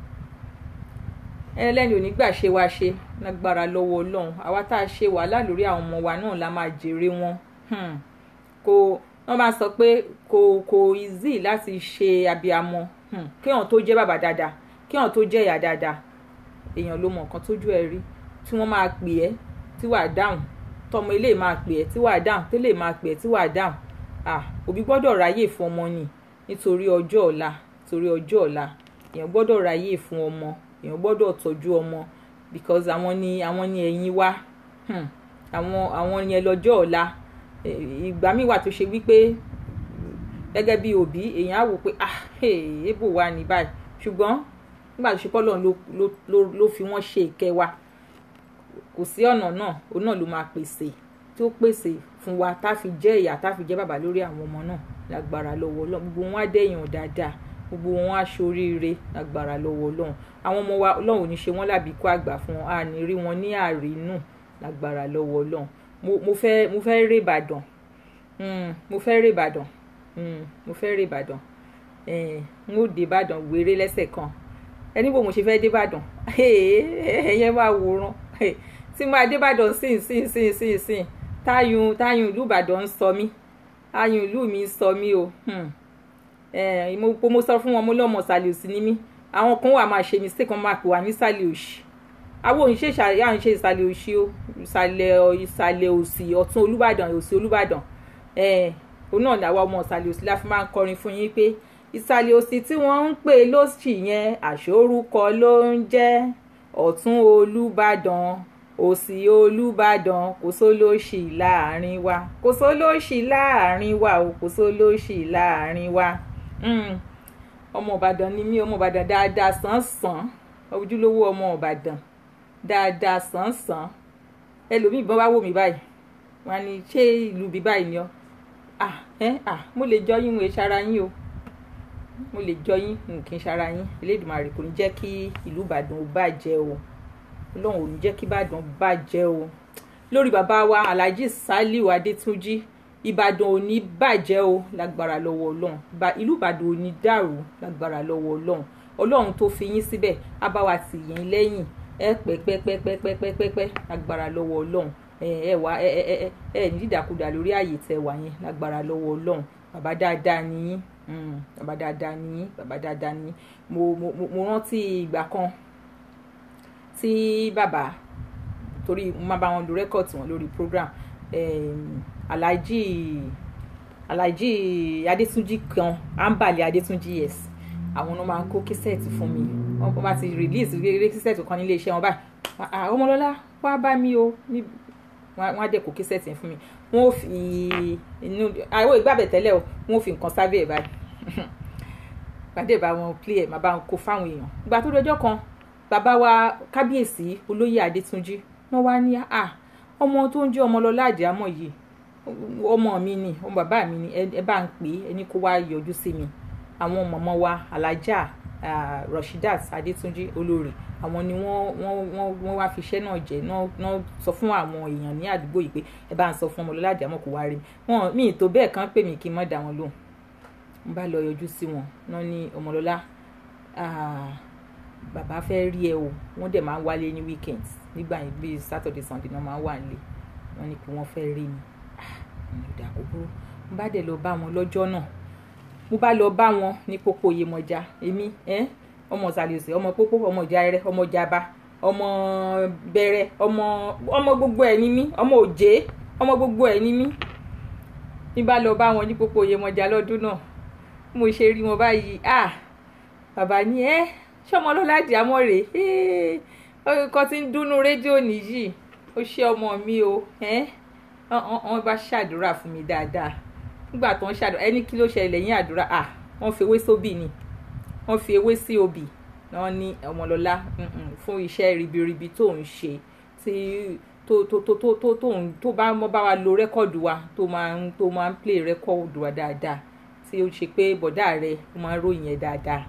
ẹlẹ́ni ò ní gbà ṣe wa ṣe lágbára lọ́wọ́ ọlọ́run àwa tá a ṣe wàhálà lórí àwọn ọmọ wa náà la máa jèrè wọn kò wọ́n máa sọ pé kò kò easy láti ṣe abiyamọ kéèyàn tó jẹ́ bàbá dáadáa kéèyàn tó jẹ́ ìyá dáadáa èèyàn ló mọ nǹkan tójú ẹ rí tí wọ́n máa pè ẹ́ tí wàá dáhùn tọmọ ilé máa pè ẹ́ tí wàá dáhùn tẹ́lẹ̀ máa pè ẹ́ tí wàá dáhùn ah òbí gbọ́dọ̀ ráyè fún ọmọ ni nítorí ọjọ́ ọ̀la nítorí ọjọ́ ọ̀la èèyàn gbọ́dọ̀ ráyè fún ọmọ èèyàn gbọ́dọ̀ tọ́jú ọmọ because àwọn ni àwọn ni ẹ̀yìn wa àwọn àwọn yẹn lọ́jọ́ ọ̀la ìgbà míì wà tó ṣe wípé gẹ́gẹ́ bí òbí èèyàn á wò pé ah èèbò wa ní báyìí ṣùgbọ́n nígbà tó ṣe pọ́ lọ́run ló ló ló ló fi wọ́n ṣe ìkẹ́ wa kò sí ọ̀nà náà òun náà ló máa pèsè tí ó pèsè fún wa tá a fi jẹ́ ìyá tá a fi jẹ́ bàbá lórí àwọn ọmọ náà lágbára lọ́wọ́ ọlọ́run gbogbo wọn á dẹ̀yàn dáadáa gbogbo wọn á ṣoríire lágbára lọ́wọ́ ọlọ́run àwọn ọmọ wa ọlọ́run ò ní ṣe wọ́n lábìkú àgbà fún wọn a ní rí wọn ní àrínù lágbára lọ́wọ́ ọlọ́run mo mo fẹ́ mo fẹ́ rè Ìbàdàn Mm, mo fẹ́ rè Ìbàdàn Mm, mo fẹ́ rè Ìbàdàn Eh, n ó dé Ìbàdàn wéré lẹ́sẹ̀ kan ẹni bò mo ṣe fẹ́ dé Ìbàdàn ẹ̀yẹ máa wòran tí máa dé Ìbàdàn sìn sìn sìn sìn sìn táyùn táyùn ìlú Ìbàdàn ń sọ mí táyùn ìlú mi ń sọ mí o Hmm. Eh, mo mo sọ fún wọn mo lọ́mọ ìsàlẹ̀ òsì ni mí àwọn kan wà máa ṣe mistake wọn máa pè wá ní ìsàlẹ̀ òsì àwọn òun ṣe ìṣàlẹ̀ àwọn ṣe ìsàlẹ̀ òsì o ìsàlẹ̀ ìsàlẹ̀ òsì ọ̀tún Olúbàdàn òsì Olúbàdàn Eh, òun náà làwọn ọmọ ìsàlẹ̀ òsì la fi máa ń kọrin fún yín pé ìsàlẹ̀ òsì tí wọ́n ń pè lóṣì yẹn àṣórúkọ ló ń jẹ́ ọ̀tún Olúbàdàn òsì Olúbàdàn kò sólóṣì láàrin wa kò sólóṣì láàrin wa o kò sólóṣì láàrin wa Mm. ọmọ Ìbàdàn ni mí ọmọ Ìbàdàn dáadáa sàn-sàn ojúlówó ọmọ Ìbàdàn dáadáa sàn-sàn ẹlòmíì bọ́n bá wò mí báyìí wọn á ní ṣé ìlú bí báyìí ni ọ ah ẹ ah mo lè jọ yín mo lè ṣara yín o mo lè jọ yín n kì í ṣara yín Elédùmarè kò ní jẹ́ kí ìlú Ìbàdàn ó bàjẹ́ o Ọlọ́run ò ní jẹ́ kí Ìbàdàn bàjẹ́ o lórí bàbá wa Alhaji Saliu Adétúnjì Ìbàdàn ò ní bàjẹ́ o lágbára lọ́wọ́ Ọlọ́run Ìbà- ìlú Ìbàdàn ò ní dàrú lágbára lọ́wọ́ Ọlọ́run Ọlọ́run tó fi yín síbẹ̀ á bá wa tì yín lẹ́yìn ẹ pẹ́ pẹ́ pẹ́ pẹ́ pẹ́ pẹ́ pẹ́ pẹ́ lágbára lọ́wọ́ Ọlọ́run ẹ ẹ wá ẹ ẹ ẹ ẹ ní dídàkudà lórí ààyè tẹ wà yẹn lágbára lọ́wọ́ Ọlọ́run bàbá dáadáa ni yín Mm, bàbá dáadáa ni yín bàbá dáadáa ni yín mo mo mo- mo rántí ìgbà kan tí bàbá torí mo máa bá wọn lo rẹ́kọ̀tì wọn lórí program um, alhaji alhaji adétúnjì kan ambali adétúnjì yes àwọn náà máa ń kó kísẹ́ẹ̀tì fún mi wọ́n bá ti release rere kísẹ́ẹ̀tì kan nílé iṣẹ́ wọn báyìí "Ah, ah, ọmọlọ́lá wá bá mi o ní wọ́n á dẹ̀ kó kísẹ́ẹ̀tì yẹn fún mi wọ́n ò fi inú àwọn ìgbàbẹ̀ tẹ́lẹ̀ o wọ́n ò fi nǹkan sábẹ́ ẹ̀ báyìí pàdé bá wọn play ẹ̀ máa bá wọn kó fáwọn èèyàn ìgbà tó dọjọ́ kan bàbá wa kábíyèsí olóyè adétúnjì wọ́n wá ní à ọmọ tó ń jẹ́ ọmọlọ́lá àdìámọ̀ yìí ọmọ mi ni ọmọ bàbá mi ni ẹ ẹ bá ń pè é ẹni kó wá yọjú sí mi àwọn mọ̀mọ́ wa alájà ah, rashidat adétúnjì olórí àwọn ni wọ́n wọ́n wọ́n wọ́n wá fi iṣẹ́ náà jẹ́ náà náà sọ fún àwọn èèyàn ní àdúgbò yìí pé ẹ bá ń sọ fún ọmọlọ́lá àdìámọ̀ kó wá rí mi wọn mi ì tó bẹ́ẹ̀ kàn pè mí kí n má dá wọn lóhùn n bá lọ yọjú sí wọn náà ní ọmọlọ́lá ah, bàbá fẹ́ rí ẹ o wọ́n dẹ̀ máa ń wálé ní weekends nígbà yẹn bíi saturday sunday náà máa ń wà nílé wọ́n ní pé wọ́n fẹ́ rí mi Ah, mo ní ìdá kúkúrú mo bá dẹ̀ lọ bá wọn lọ́jọ́ náà mo bá lọ bá wọn ní pópó Yemọja èmi ẹ́ ọmọ ìsàlẹ̀sẹ̀ ọmọ pópó ọmọ ìjàrẹ ọmọ ìjàba ọmọ bẹ̀rẹ̀ ọmọ ọmọ gbogbo ẹ̀ ní mí ọmọ òjé ọmọ gbogbo ẹ̀ ní mí ní bá lọ bá wọn ní pópó Yemọja lọ́dún náà mo ṣe rí wọn báyìí ah bàbá ní ẹ ṣọmọ lọ́lá àdìámọ́ rèé ọkọ tí ń dúnú rédíò nìyí ó ṣe ọmọ mi o ẹ wọ́n bá ṣàdúrà fún mi dáadáa nígbà tó ń ṣàdúrà ẹni kí ló ṣẹlẹ̀ lẹ́yìn àdúrà ah wọ́n fi ewé sóbì ni wọ́n fi ewé sí obì wọ́n ní ọmọlọ́lá mm-mm, fún iṣẹ́ ribiribi tó ń ṣe tí tó tó tó tó tó tó ń tó bá mọ́ bá wa lo rẹ́kọ̀dù wa tó máa ń tó máa ń play rẹ́kọ̀dù wa dáadáa tí ó ṣe pé bọ̀dá rẹ̀ ó máa ń ròyìn ẹ̀ dáadáa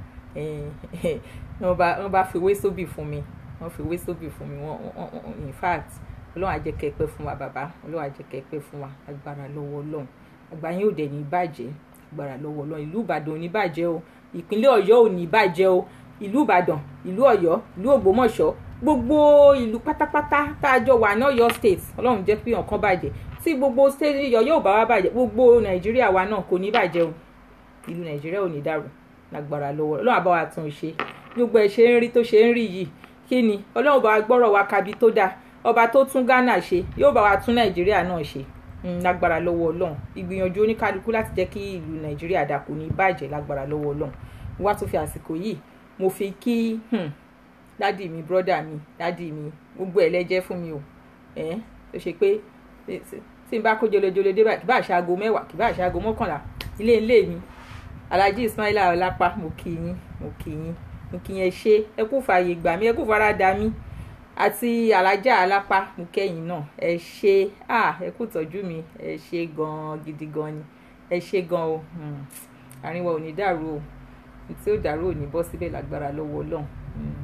wọ́n bá wọ́n bá fi ewé sóbì fún mi wọ́n fi ewé sóbì fún mi wọ́n wọ́n in fact ọlọ́run á jẹ́ kẹ́ pẹ́ fún wa bàbá ọlọ́run á jẹ́ kẹ́ pẹ́ fún wa agbára lọ́wọ́ ọlọ́run àgbà yín ò dẹ̀ ní bàjẹ́ agbára lọ́wọ́ ọlọ́run ìlú ìbàdàn ò ní bàjẹ́ o ìpínlẹ̀ ọ̀yọ́ ò ní bàjẹ́ o ìlú ìbàdàn ìlú ọ̀yọ́ ìlú ògbómọ̀ṣọ́ gbogbo ìlú pátápátá tá a jọ wà ní ọ̀yọ́ state ọlọ́run jẹ́ pé ọ̀kan bàjẹ́ tí gbogbo state ọ̀yọ́ ò bá wá bàjẹ́ gbogbo nàìjíríà wa náà kò ní bàjẹ́ o ìlú nàìjíríà ò ní dàrú lágbára lọ́wọ́ ọlọ́run àbá wa tún un ṣe gbogbo ẹ̀ ṣe ń rí tó ṣe ń rí yìí kí ni ọlọ́run bá wa gbọ́rọ̀ wa kabi tó dáa ọba tó tún ghana ṣe yóò bá wa tún nàìjíríà náà ṣe lágbára lọ́wọ́ ọlọ́run ìgbìyànjú oníkálukú láti jẹ́ kí ìlú nàìjíríà dà kò ní bàjẹ́ lágbára lọ́wọ́ ọlọ́run wá tó fi àsìkò yìí mo fi kí dádì mi brọ́dà mi dádì mi gbogbo ẹ̀ lẹ́jẹ́ fún mi o ẹ̀ tó ṣe pé tí n bá kó jolojolo dé báyìí kì bá ṣaago mẹ́wàá kì bá ṣaago mọ́kànlá ilé ilé mi alhaji ismaila ọlápá mo kí yín mo kí yín mo kí yẹn ṣe ẹ kú fààyè gbà mí ẹ kú fara da mí àti alájà alápá mo kẹ́yìn náà ẹ ṣe ah ẹ kú tọ́jú mi ẹ ṣe gan gidi gan ni ẹ ṣe gan o Hmm. àárín wa ò ní dàrú o tí ó dàrú ò ní bọ́ síbẹ̀ lágbára lọ́wọ́ ọlọ́run Hmm.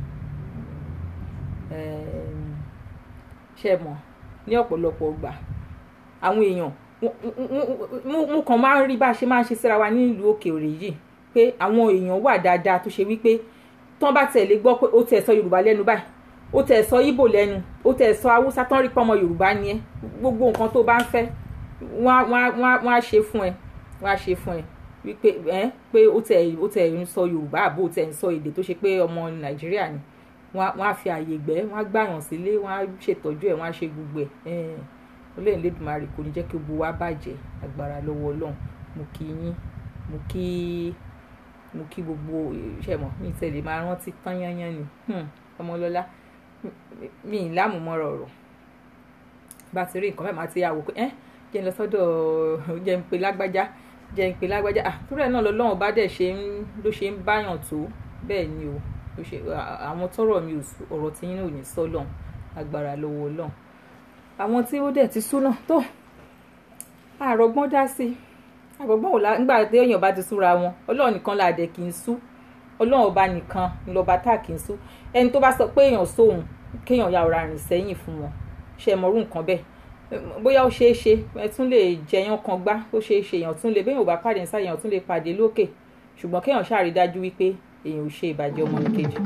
Ẹm, ṣe mọ̀ ní ọ̀pọ̀lọpọ̀ gbà àwọn èèyàn mo kàn máa ń rí bá a ṣe máa ń ṣe síra wa ní ìlú òkèèrè yìí pé àwọn èèyàn wà dáadáa tó ṣe wípé tán bá tẹ̀ lé gbọ́ pé ó tẹ̀ sọ yorùbá lẹ́nu báyìí ó tẹ̀ sọ ìbò lẹ́nu ó tẹ̀ sọ haúsá tán rí pọ́nmọ yorùbá ni ẹ́ gbogbo nǹkan tó bá ń fẹ́ wọ́n á- wọ́n á- wọ́n á- wọ́n á ṣe fún ẹ wọ́n á ṣe fún ẹ wípé ẹ pé ó tẹ̀ ó tẹ̀ ń sọ yorùbá àbó ó tẹ̀ ń sọ èdè tó ṣe pé ọmọ nàìjíríà ni wọ́n á- wọ́n á fi àyè gbẹ́ wọ́n á gbàyàn sílé wọ́n á ṣètọ́jú ẹ̀ wọ́n á ṣe gbogbo ẹ̀ ẹ̀ẹ́n olóyìn lẹ́dùnmarè kò ní jẹ́ kí gbogbo wa bàjẹ́ agbára lọ́wọ́ ọlọ́run mo kí yín mo kí mo kí gbogbo iṣẹ́ mọ̀ mi tẹ̀lé máa rántí tán yányán ni Hmm, ọmọlọ́lá mi- mi ì lámùmọ́rọ̀ ọ̀rọ̀ bá ti rí nǹkan mẹ́ẹ̀ máa ti yà wò pé ẹ́ jẹ́ ń lọ sọ́dọ̀ jẹ́ ń pe lágbájá jẹ́ ń pe lágbájá ah torí ẹ̀ náà lọ́lọ́run bá dẹ̀ ṣe ń ló ṣe ń báyàn tó bẹ́ẹ̀ ni o ló ṣe à- àwọn tọrọ mi ò sú- ọ̀rọ̀ tí yín ò ní sọ lọ́hùn agbára lọ́wọ́ ọlọ́run àwọn tí ó dẹ̀ ti sú náà tó àrògbọ́n dá sí i àrògbọ́n ò lá nígbà tí èèyàn bá ti súra wọn ọlọ́run nìkan là dẹ̀ kì í sú ọlọ́run ọba nìkan ńlọba tá kì í sú ẹni tó bá sọ pé èèyàn sóhun kéèyàn ya ọ̀rá rìn sẹ́yìn fún wọn ṣe mọ̀rú nǹkan bẹ́ẹ̀ bóyá ó ṣeé ṣe ẹ tún lè jẹyàn kan gbá ó ṣeé ṣe èèyàn tún lè béèyàn ò bá pàdé nísàlẹ̀ èèyàn tún lè pàdé lókè ṣùgbọ́n kéèyàn ṣàrí dájú wípé èèyàn ò ṣe ìbàjẹ́ ọmọnìkejì.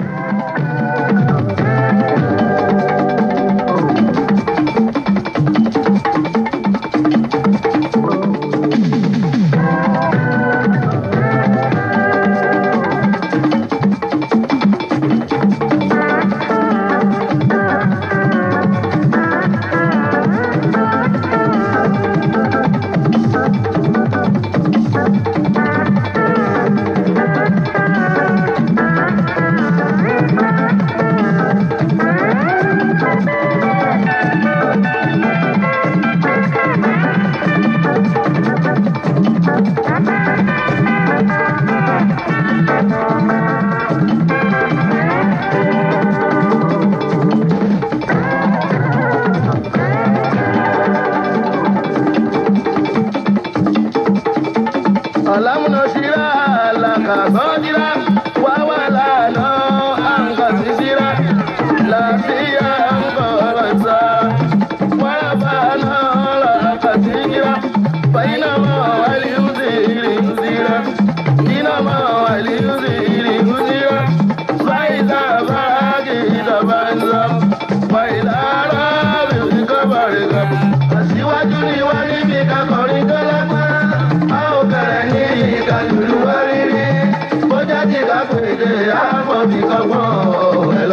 Alamunashira lakazojira wawalano angazizira lafiya angoranza walabana lakazijira bainama waliuziri uzira inama waliuziri uzira faiza bagida banza bailara bizikabarika aṣíwájú ni wọ́n níbi kakọrin tó lágbára a ò bẹ̀rẹ̀ ní ìkàlùlù wá rírí bó jáde kápẹ́dé àmọ́bí kọ́gbọ́n ẹ̀ lọ.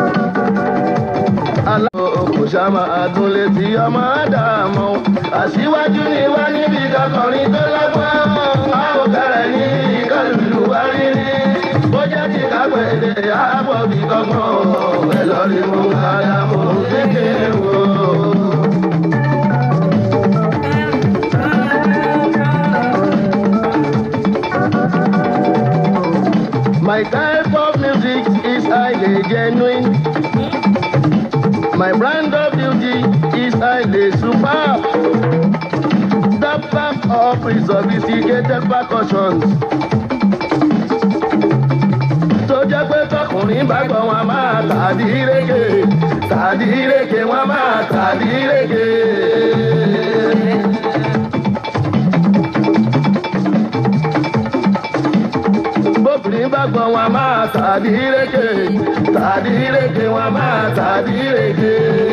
aláwọ̀ kò ṣàmà àtúnlé tí ọmọ àdàmọ́ aṣíwájú ni wọ́n níbi kakọrin tó lágbára a ò bẹ̀rẹ̀ ní ìkàlùlù wá rírí bó jáde kápẹ́dé àmọ́bí kọ́gbọ́n ẹ̀ lọ rí mú àdàmọ́ kékeré wò. My type of music is highly genuine. My brand of beauty is highly superb. The back of sophisticated percussions. Tó jẹ́ pé tọkùnrin bá gbọ́ wọn máa tàdí rége, tàdí rége wọn máa tàdí rége. bóbìnrin bá gbọ́ wọn máa tàbí rége tàbí rége wọn máa tàbí rége.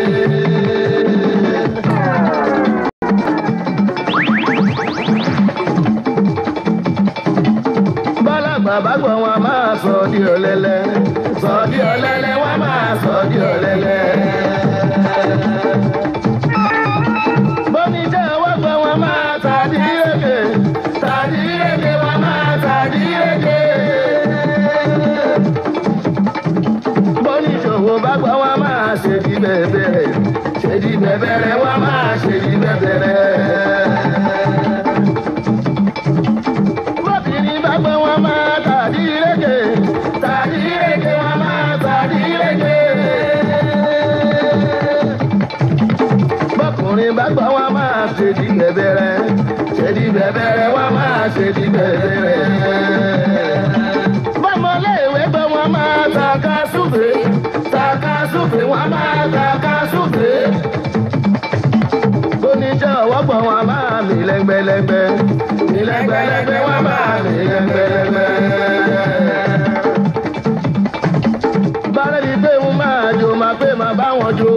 bálàgbà bá gbọ́ wọn máa sọ di ọ̀lẹ́lẹ̀ sọ di ọ̀lẹ́lẹ̀ wọn máa sọ di ọ̀lẹ́lẹ̀. bóníjẹ́ wọ́n gbọ́ wọn máa tàbí rége tàbí rége wọn máa tàbí rége. bóníṣòwò bá gbọ́ wọn máa ṣe di bẹ̀bẹ̀rẹ̀ ṣe di bẹ̀bẹ̀rẹ̀ wọn máa ṣe di bẹ̀bẹ̀rẹ̀. bóbìnrin bá gbọ́ wọn máa tàbí rége tàbí bá gbọ́ wọn máa ṣe di bẹ̀bẹ̀rẹ̀ ṣe di bẹ̀bẹ̀rẹ̀ wọn máa ṣe di bẹ̀bẹ̀rẹ̀. bọ́mọléèwé gbọ́ wọn máa tàka súfè tàka súfè wọn máa tàka súfè. oníṣẹ́ ọwọ́ gbọ́ wọn máa mì lẹ́gbẹ̀lẹ́gbẹ̀ mì lẹ́gbẹ̀lẹ́gbẹ̀ wọn máa mì lẹ́gbẹ̀lẹ́gbẹ̀. bárẹ̀ ni pé ń máa jó máa pé máa bá wọn jó.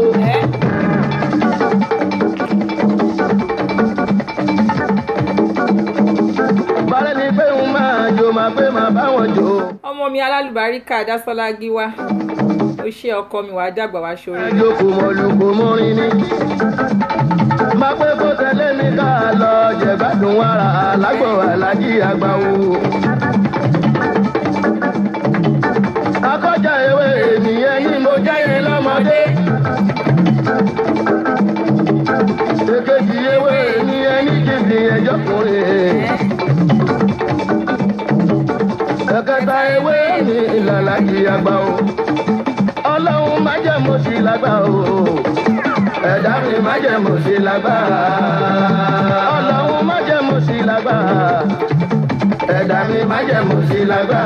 bárẹ̀ ni pé ń máa jó máa pé máa bá wọn jó. ọmọ mi alálùbáríkà dásọlá gíwá ó ṣe ọkọ mi wàá dàgbà wá ṣorí jókòó mọ̀lùkò mọ́rin ni. máa pé kó tẹ̀lé mi ká lọ jẹ̀gbádùn wàrà lágbo alájí àgbà wo. akọ́jà ewé ènìyàn ni mo jẹ́yìn lọ́mọdé. èkejì ewé ènìyàn ní kìdì ẹjọ́kùnrin. ẹ̀kẹta ewé ní ìlàlájì àgbà o ọlọ́run má jẹ́ mo sí lágbá o ẹ̀dá mi má jẹ́ mo sí lágbá ọlọ́run má jẹ́ mo sí lágbá ẹ̀dá mi má jẹ́ mo sí lágbá.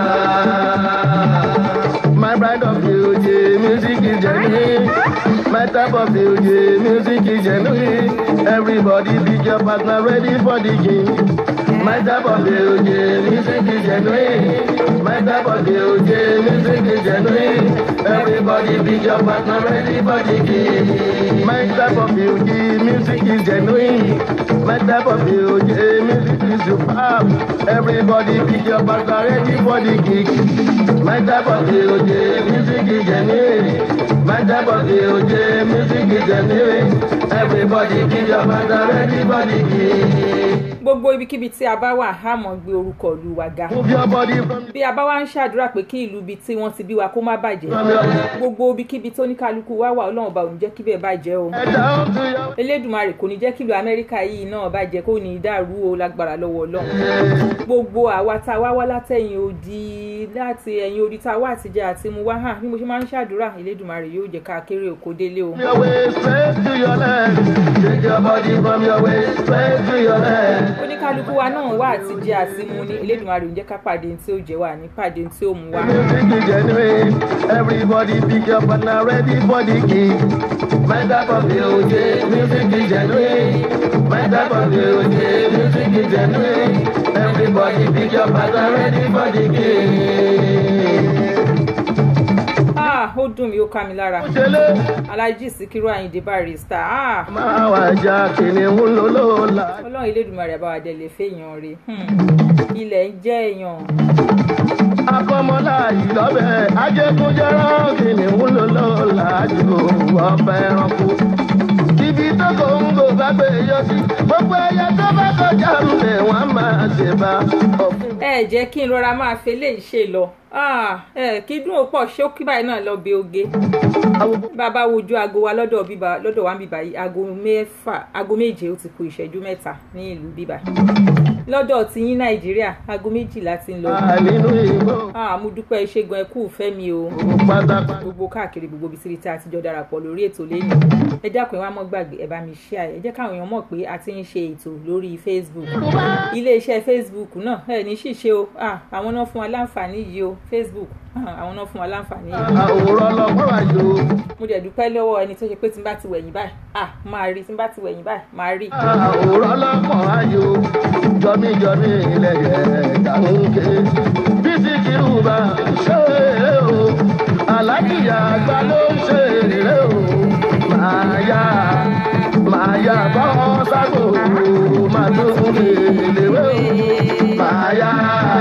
My bride of beauty, music is genuine. My type of beauty, music is genuine. Everybody pick your partner ready for the game. My type of beauty, music is genuine. My type of beauty, music is genuine. Everybody pick your partner ready for the game. My type of beauty, music is genuine. My type of beauty, music is superb. Everybody pick your partner ready for the gig. My type of beauty, music is genuine. My type of beauty, music is genuine. Everybody pick your partner ready for the gig. gbogbo ibikíbi tí a bá wà á mọ̀ gbé orúkọ ìlú wa ga Move your body from bí a bá wá ń ṣàdúrà pé kí ìlú ibi tí wọ́n ti bí wa kó má bàjẹ́ from your gbogbo ibikíbi tó ní kálukú wá wà ọlọ́run bá ò ní jẹ́ kí bẹ́ẹ̀ bàjẹ́ o head down to your elédùnmarè kò ní jẹ́ kí ìlú amẹ́ríkà yìí náà bàjẹ́ kó ní í dàrú o lágbára lọ́wọ́ ọlọ́run gbogbo àwa tá a wá wá látẹ̀yìn odi láti ẹ̀yìn odi tá a wá àtijọ́ àti mu wá hàn bí mo ṣe máa ń ṣàdúrà elédùnmarè yóò jẹ́ ká kéré òkò délé o. your waist straight to your left. Take your body from your waist straight to your left. oníkálukú wa náà wá àtijọ́ àti mu ní elédùnmarè ò ní jẹ́ ká pàdé tí ó jẹ́ wà ní pàdé tí ó mú wa. Music is genuine. Everybody pick your partner ready for the gig. My type of beauty, music is genuine. My type of beauty, music is genuine. Everybody pick your partner ready for the gig. ah ó dùn mí ó ká mi lára Òṣèlè alájí síkírù àyìndé barista ah máa wà já kìnìún lólóòlà. ọlọ́run elédùnmarè àbáwádẹ lè fẹ́yàn rè ilẹ̀ ń jẹ́ èèyàn akọmọlá yìí lọ́bẹ̀ ajẹkúnjẹrán kìnìún lólóòlà jù ọbẹ̀ ẹranko. ibi tó kò ń gò bá gbé yọ sí gbogbo ẹyẹ tó bá kọjá ń bẹ̀ wọ́n máa ṣe bá ọ̀fun. ẹ jẹ́ kí n rọra máa fi eléyìí ṣe lọ ah ẹ kí dùn ó pọ̀ ṣókí báyìí náà lọ bí oge bàbá wojú aago wa lọ́dọ̀ bíbá lọ́dọ̀ wa ń bíbá yìí aago mẹ́fà aago méje ó ti kù ìṣẹ́jú mẹ́ta ní ìlú bíbá lọ́dọ̀ tí yín nàìjíríà aago méjìlá ti ń lọ nínú ìbò ah mo dúpẹ́ ṣẹ́gun ẹkú fẹ́ mi o pátápátá. gbogbo káàkiri gbogbo ibi síbi tí a ti jọ darapọ̀ lórí ètò lẹ́yìn ẹ dákun ẹ wá mọ́ gbàgbé ẹ bá mi share ẹ jẹ́ káwọn èèyàn mọ̀ pé a ti ń ṣe ètò lórí facebook iléeṣẹ́ facebook náà ẹ ní ṣìṣe o ah àwọn náà fún wa láǹfààní yìí o facebook ah, àwọn náà fún wa láǹfààní yìí àwòrán ọlọ́gbọ́n àjò mo dẹ̀ dúpẹ́ lọ́wọ́ ẹni tó ṣe pé tí n bá ti wẹ̀yìn báyìí ah máa rí tí n bá ti wẹ̀yìn báyìí máa rí àwòrán ọlọ́gbọ́n àjò jọmíjọmí ilẹ̀ yẹn kàńké bí ti kírù bá ṣe é o alákìyà àgbà ló ń ṣe é o máa yá máa yá bọ́ ságbó máa tún lè léwé o máa yá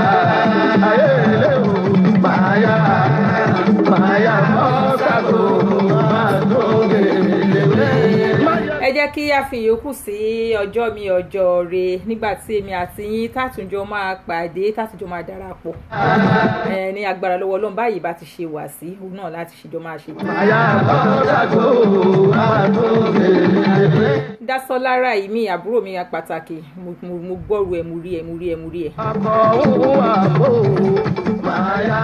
ayé lé o máa yá máa yá bọ́ ságbó máa tún lè léwé. ẹ jẹ́ kí a fi ìyókù sí ọjọ́ mi ọjọ́ re nígbà tí èmi àti yín tàtúnjọ máa pàdé tàtúnjọ máa darapọ̀ ẹ ní agbára lọ́wọ́ ọlọ́run báyìí bá ti ṣe wà sí òun náà láti ṣèjọ máa ṣe. Àyà bọ́dàgbò àtúndé. dásọ́lára yìí mi àbúrò mi pàtàkì mo mo- mo gbọ́rù ẹ̀ mo rí ẹ̀ mo rí ẹ̀ mo rí ẹ̀. Akọ̀ òun àbò máyà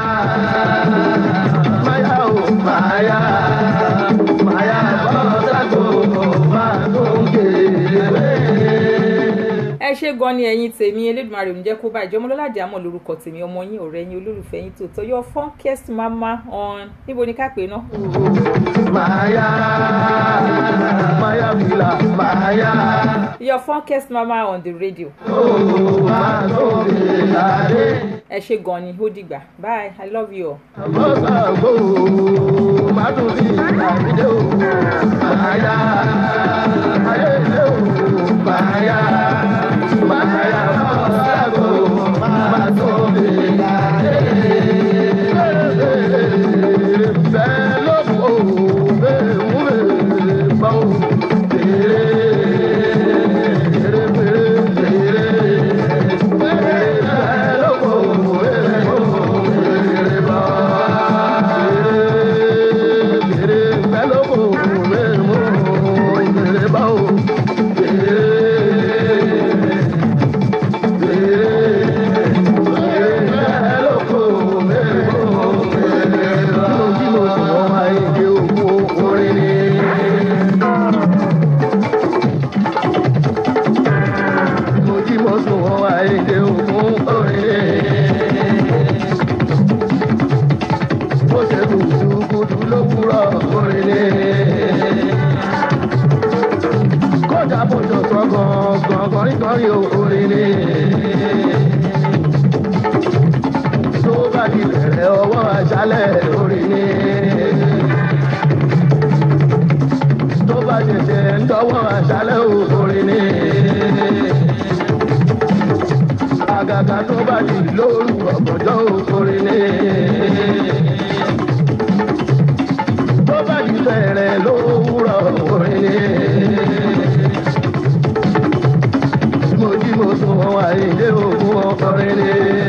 máyà ò máyà máyà bọ́dàgbò àtúndé. ṣe gan ni ẹ̀yin tèmi elédùnmarè ò ní jẹ́ kó bá ìjọmọ lọ́ládì àmọ́ lórúkọ tèmi ọmọ yín ọ̀rẹ́ yín olólùfẹ́ yín tòótọ́ your funkest mama on níbo ni ká pè é ná. Maya, Maya Vila, Maya, your funkest mama on the radio. oh, Masobe Ade, ẹ ṣe gan ni ó dìgbà bye i love you all. Mọ́sàgbó, Mádùnrí, Àbídé o, Maya, Ayédè o, Maya, Maya, Mọ́sàgbó, Masobe Ade. Bẹ́ẹ̀ ló kó, bẹ́ẹ̀ mú bẹ́ẹ̀ bá o, bẹ́ẹ̀ bẹ́ẹ̀ bẹ́ẹ̀ bẹ́ẹ̀ ló kó, bẹ́ẹ̀ mú bẹ́ẹ̀ bá bẹ́ẹ̀ bẹ́ẹ̀ ló kó, bẹ́ẹ̀ mú bẹ́ẹ̀ bá o, bẹ́ẹ̀ ló kó, bẹ́ẹ̀ mú bẹ́ẹ̀ bá o. Mo jí mo sùn wọ́n máa ń gbé òkú orin ni. mo jí mo sùn wọn wá èdè òkun òrìlè. bó ṣe kùtùkùtù lówùúrọ̀ òrìlè. kọjá bójú sọ gàngàn kọrínkọrí òrìlè. tó bá di bẹ̀rẹ̀ ọwọ́ àṣálẹ̀ òrìlè. tó bá ṣẹ̀ṣẹ̀ ń dọ́wọ́ àṣálẹ̀ òrìlè àgàgà tó bá di lóru ọ̀gànjọ́ òkòrin ní. tó bá di bẹ̀rẹ̀ lówùrọ̀ òkòrin ní. mo jí mo sùn wọn àìdé òkun ọkọrin ní.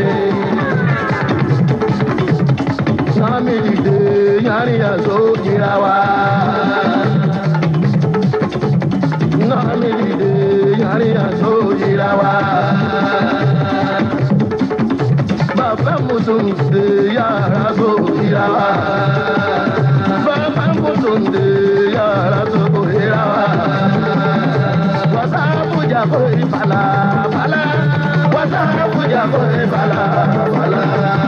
sámi dìde yárin àṣọ ìra wa. Nami dìde yárin àṣọ ìra wa bàbá mùsùlùmí yàrá tó yíra wa. bàbá mùsùlùmí yàrá tó yíra wa. wàsá bùjà kò rí fàlà fàlà. wàsá bùjà kò rí fàlà fàlà.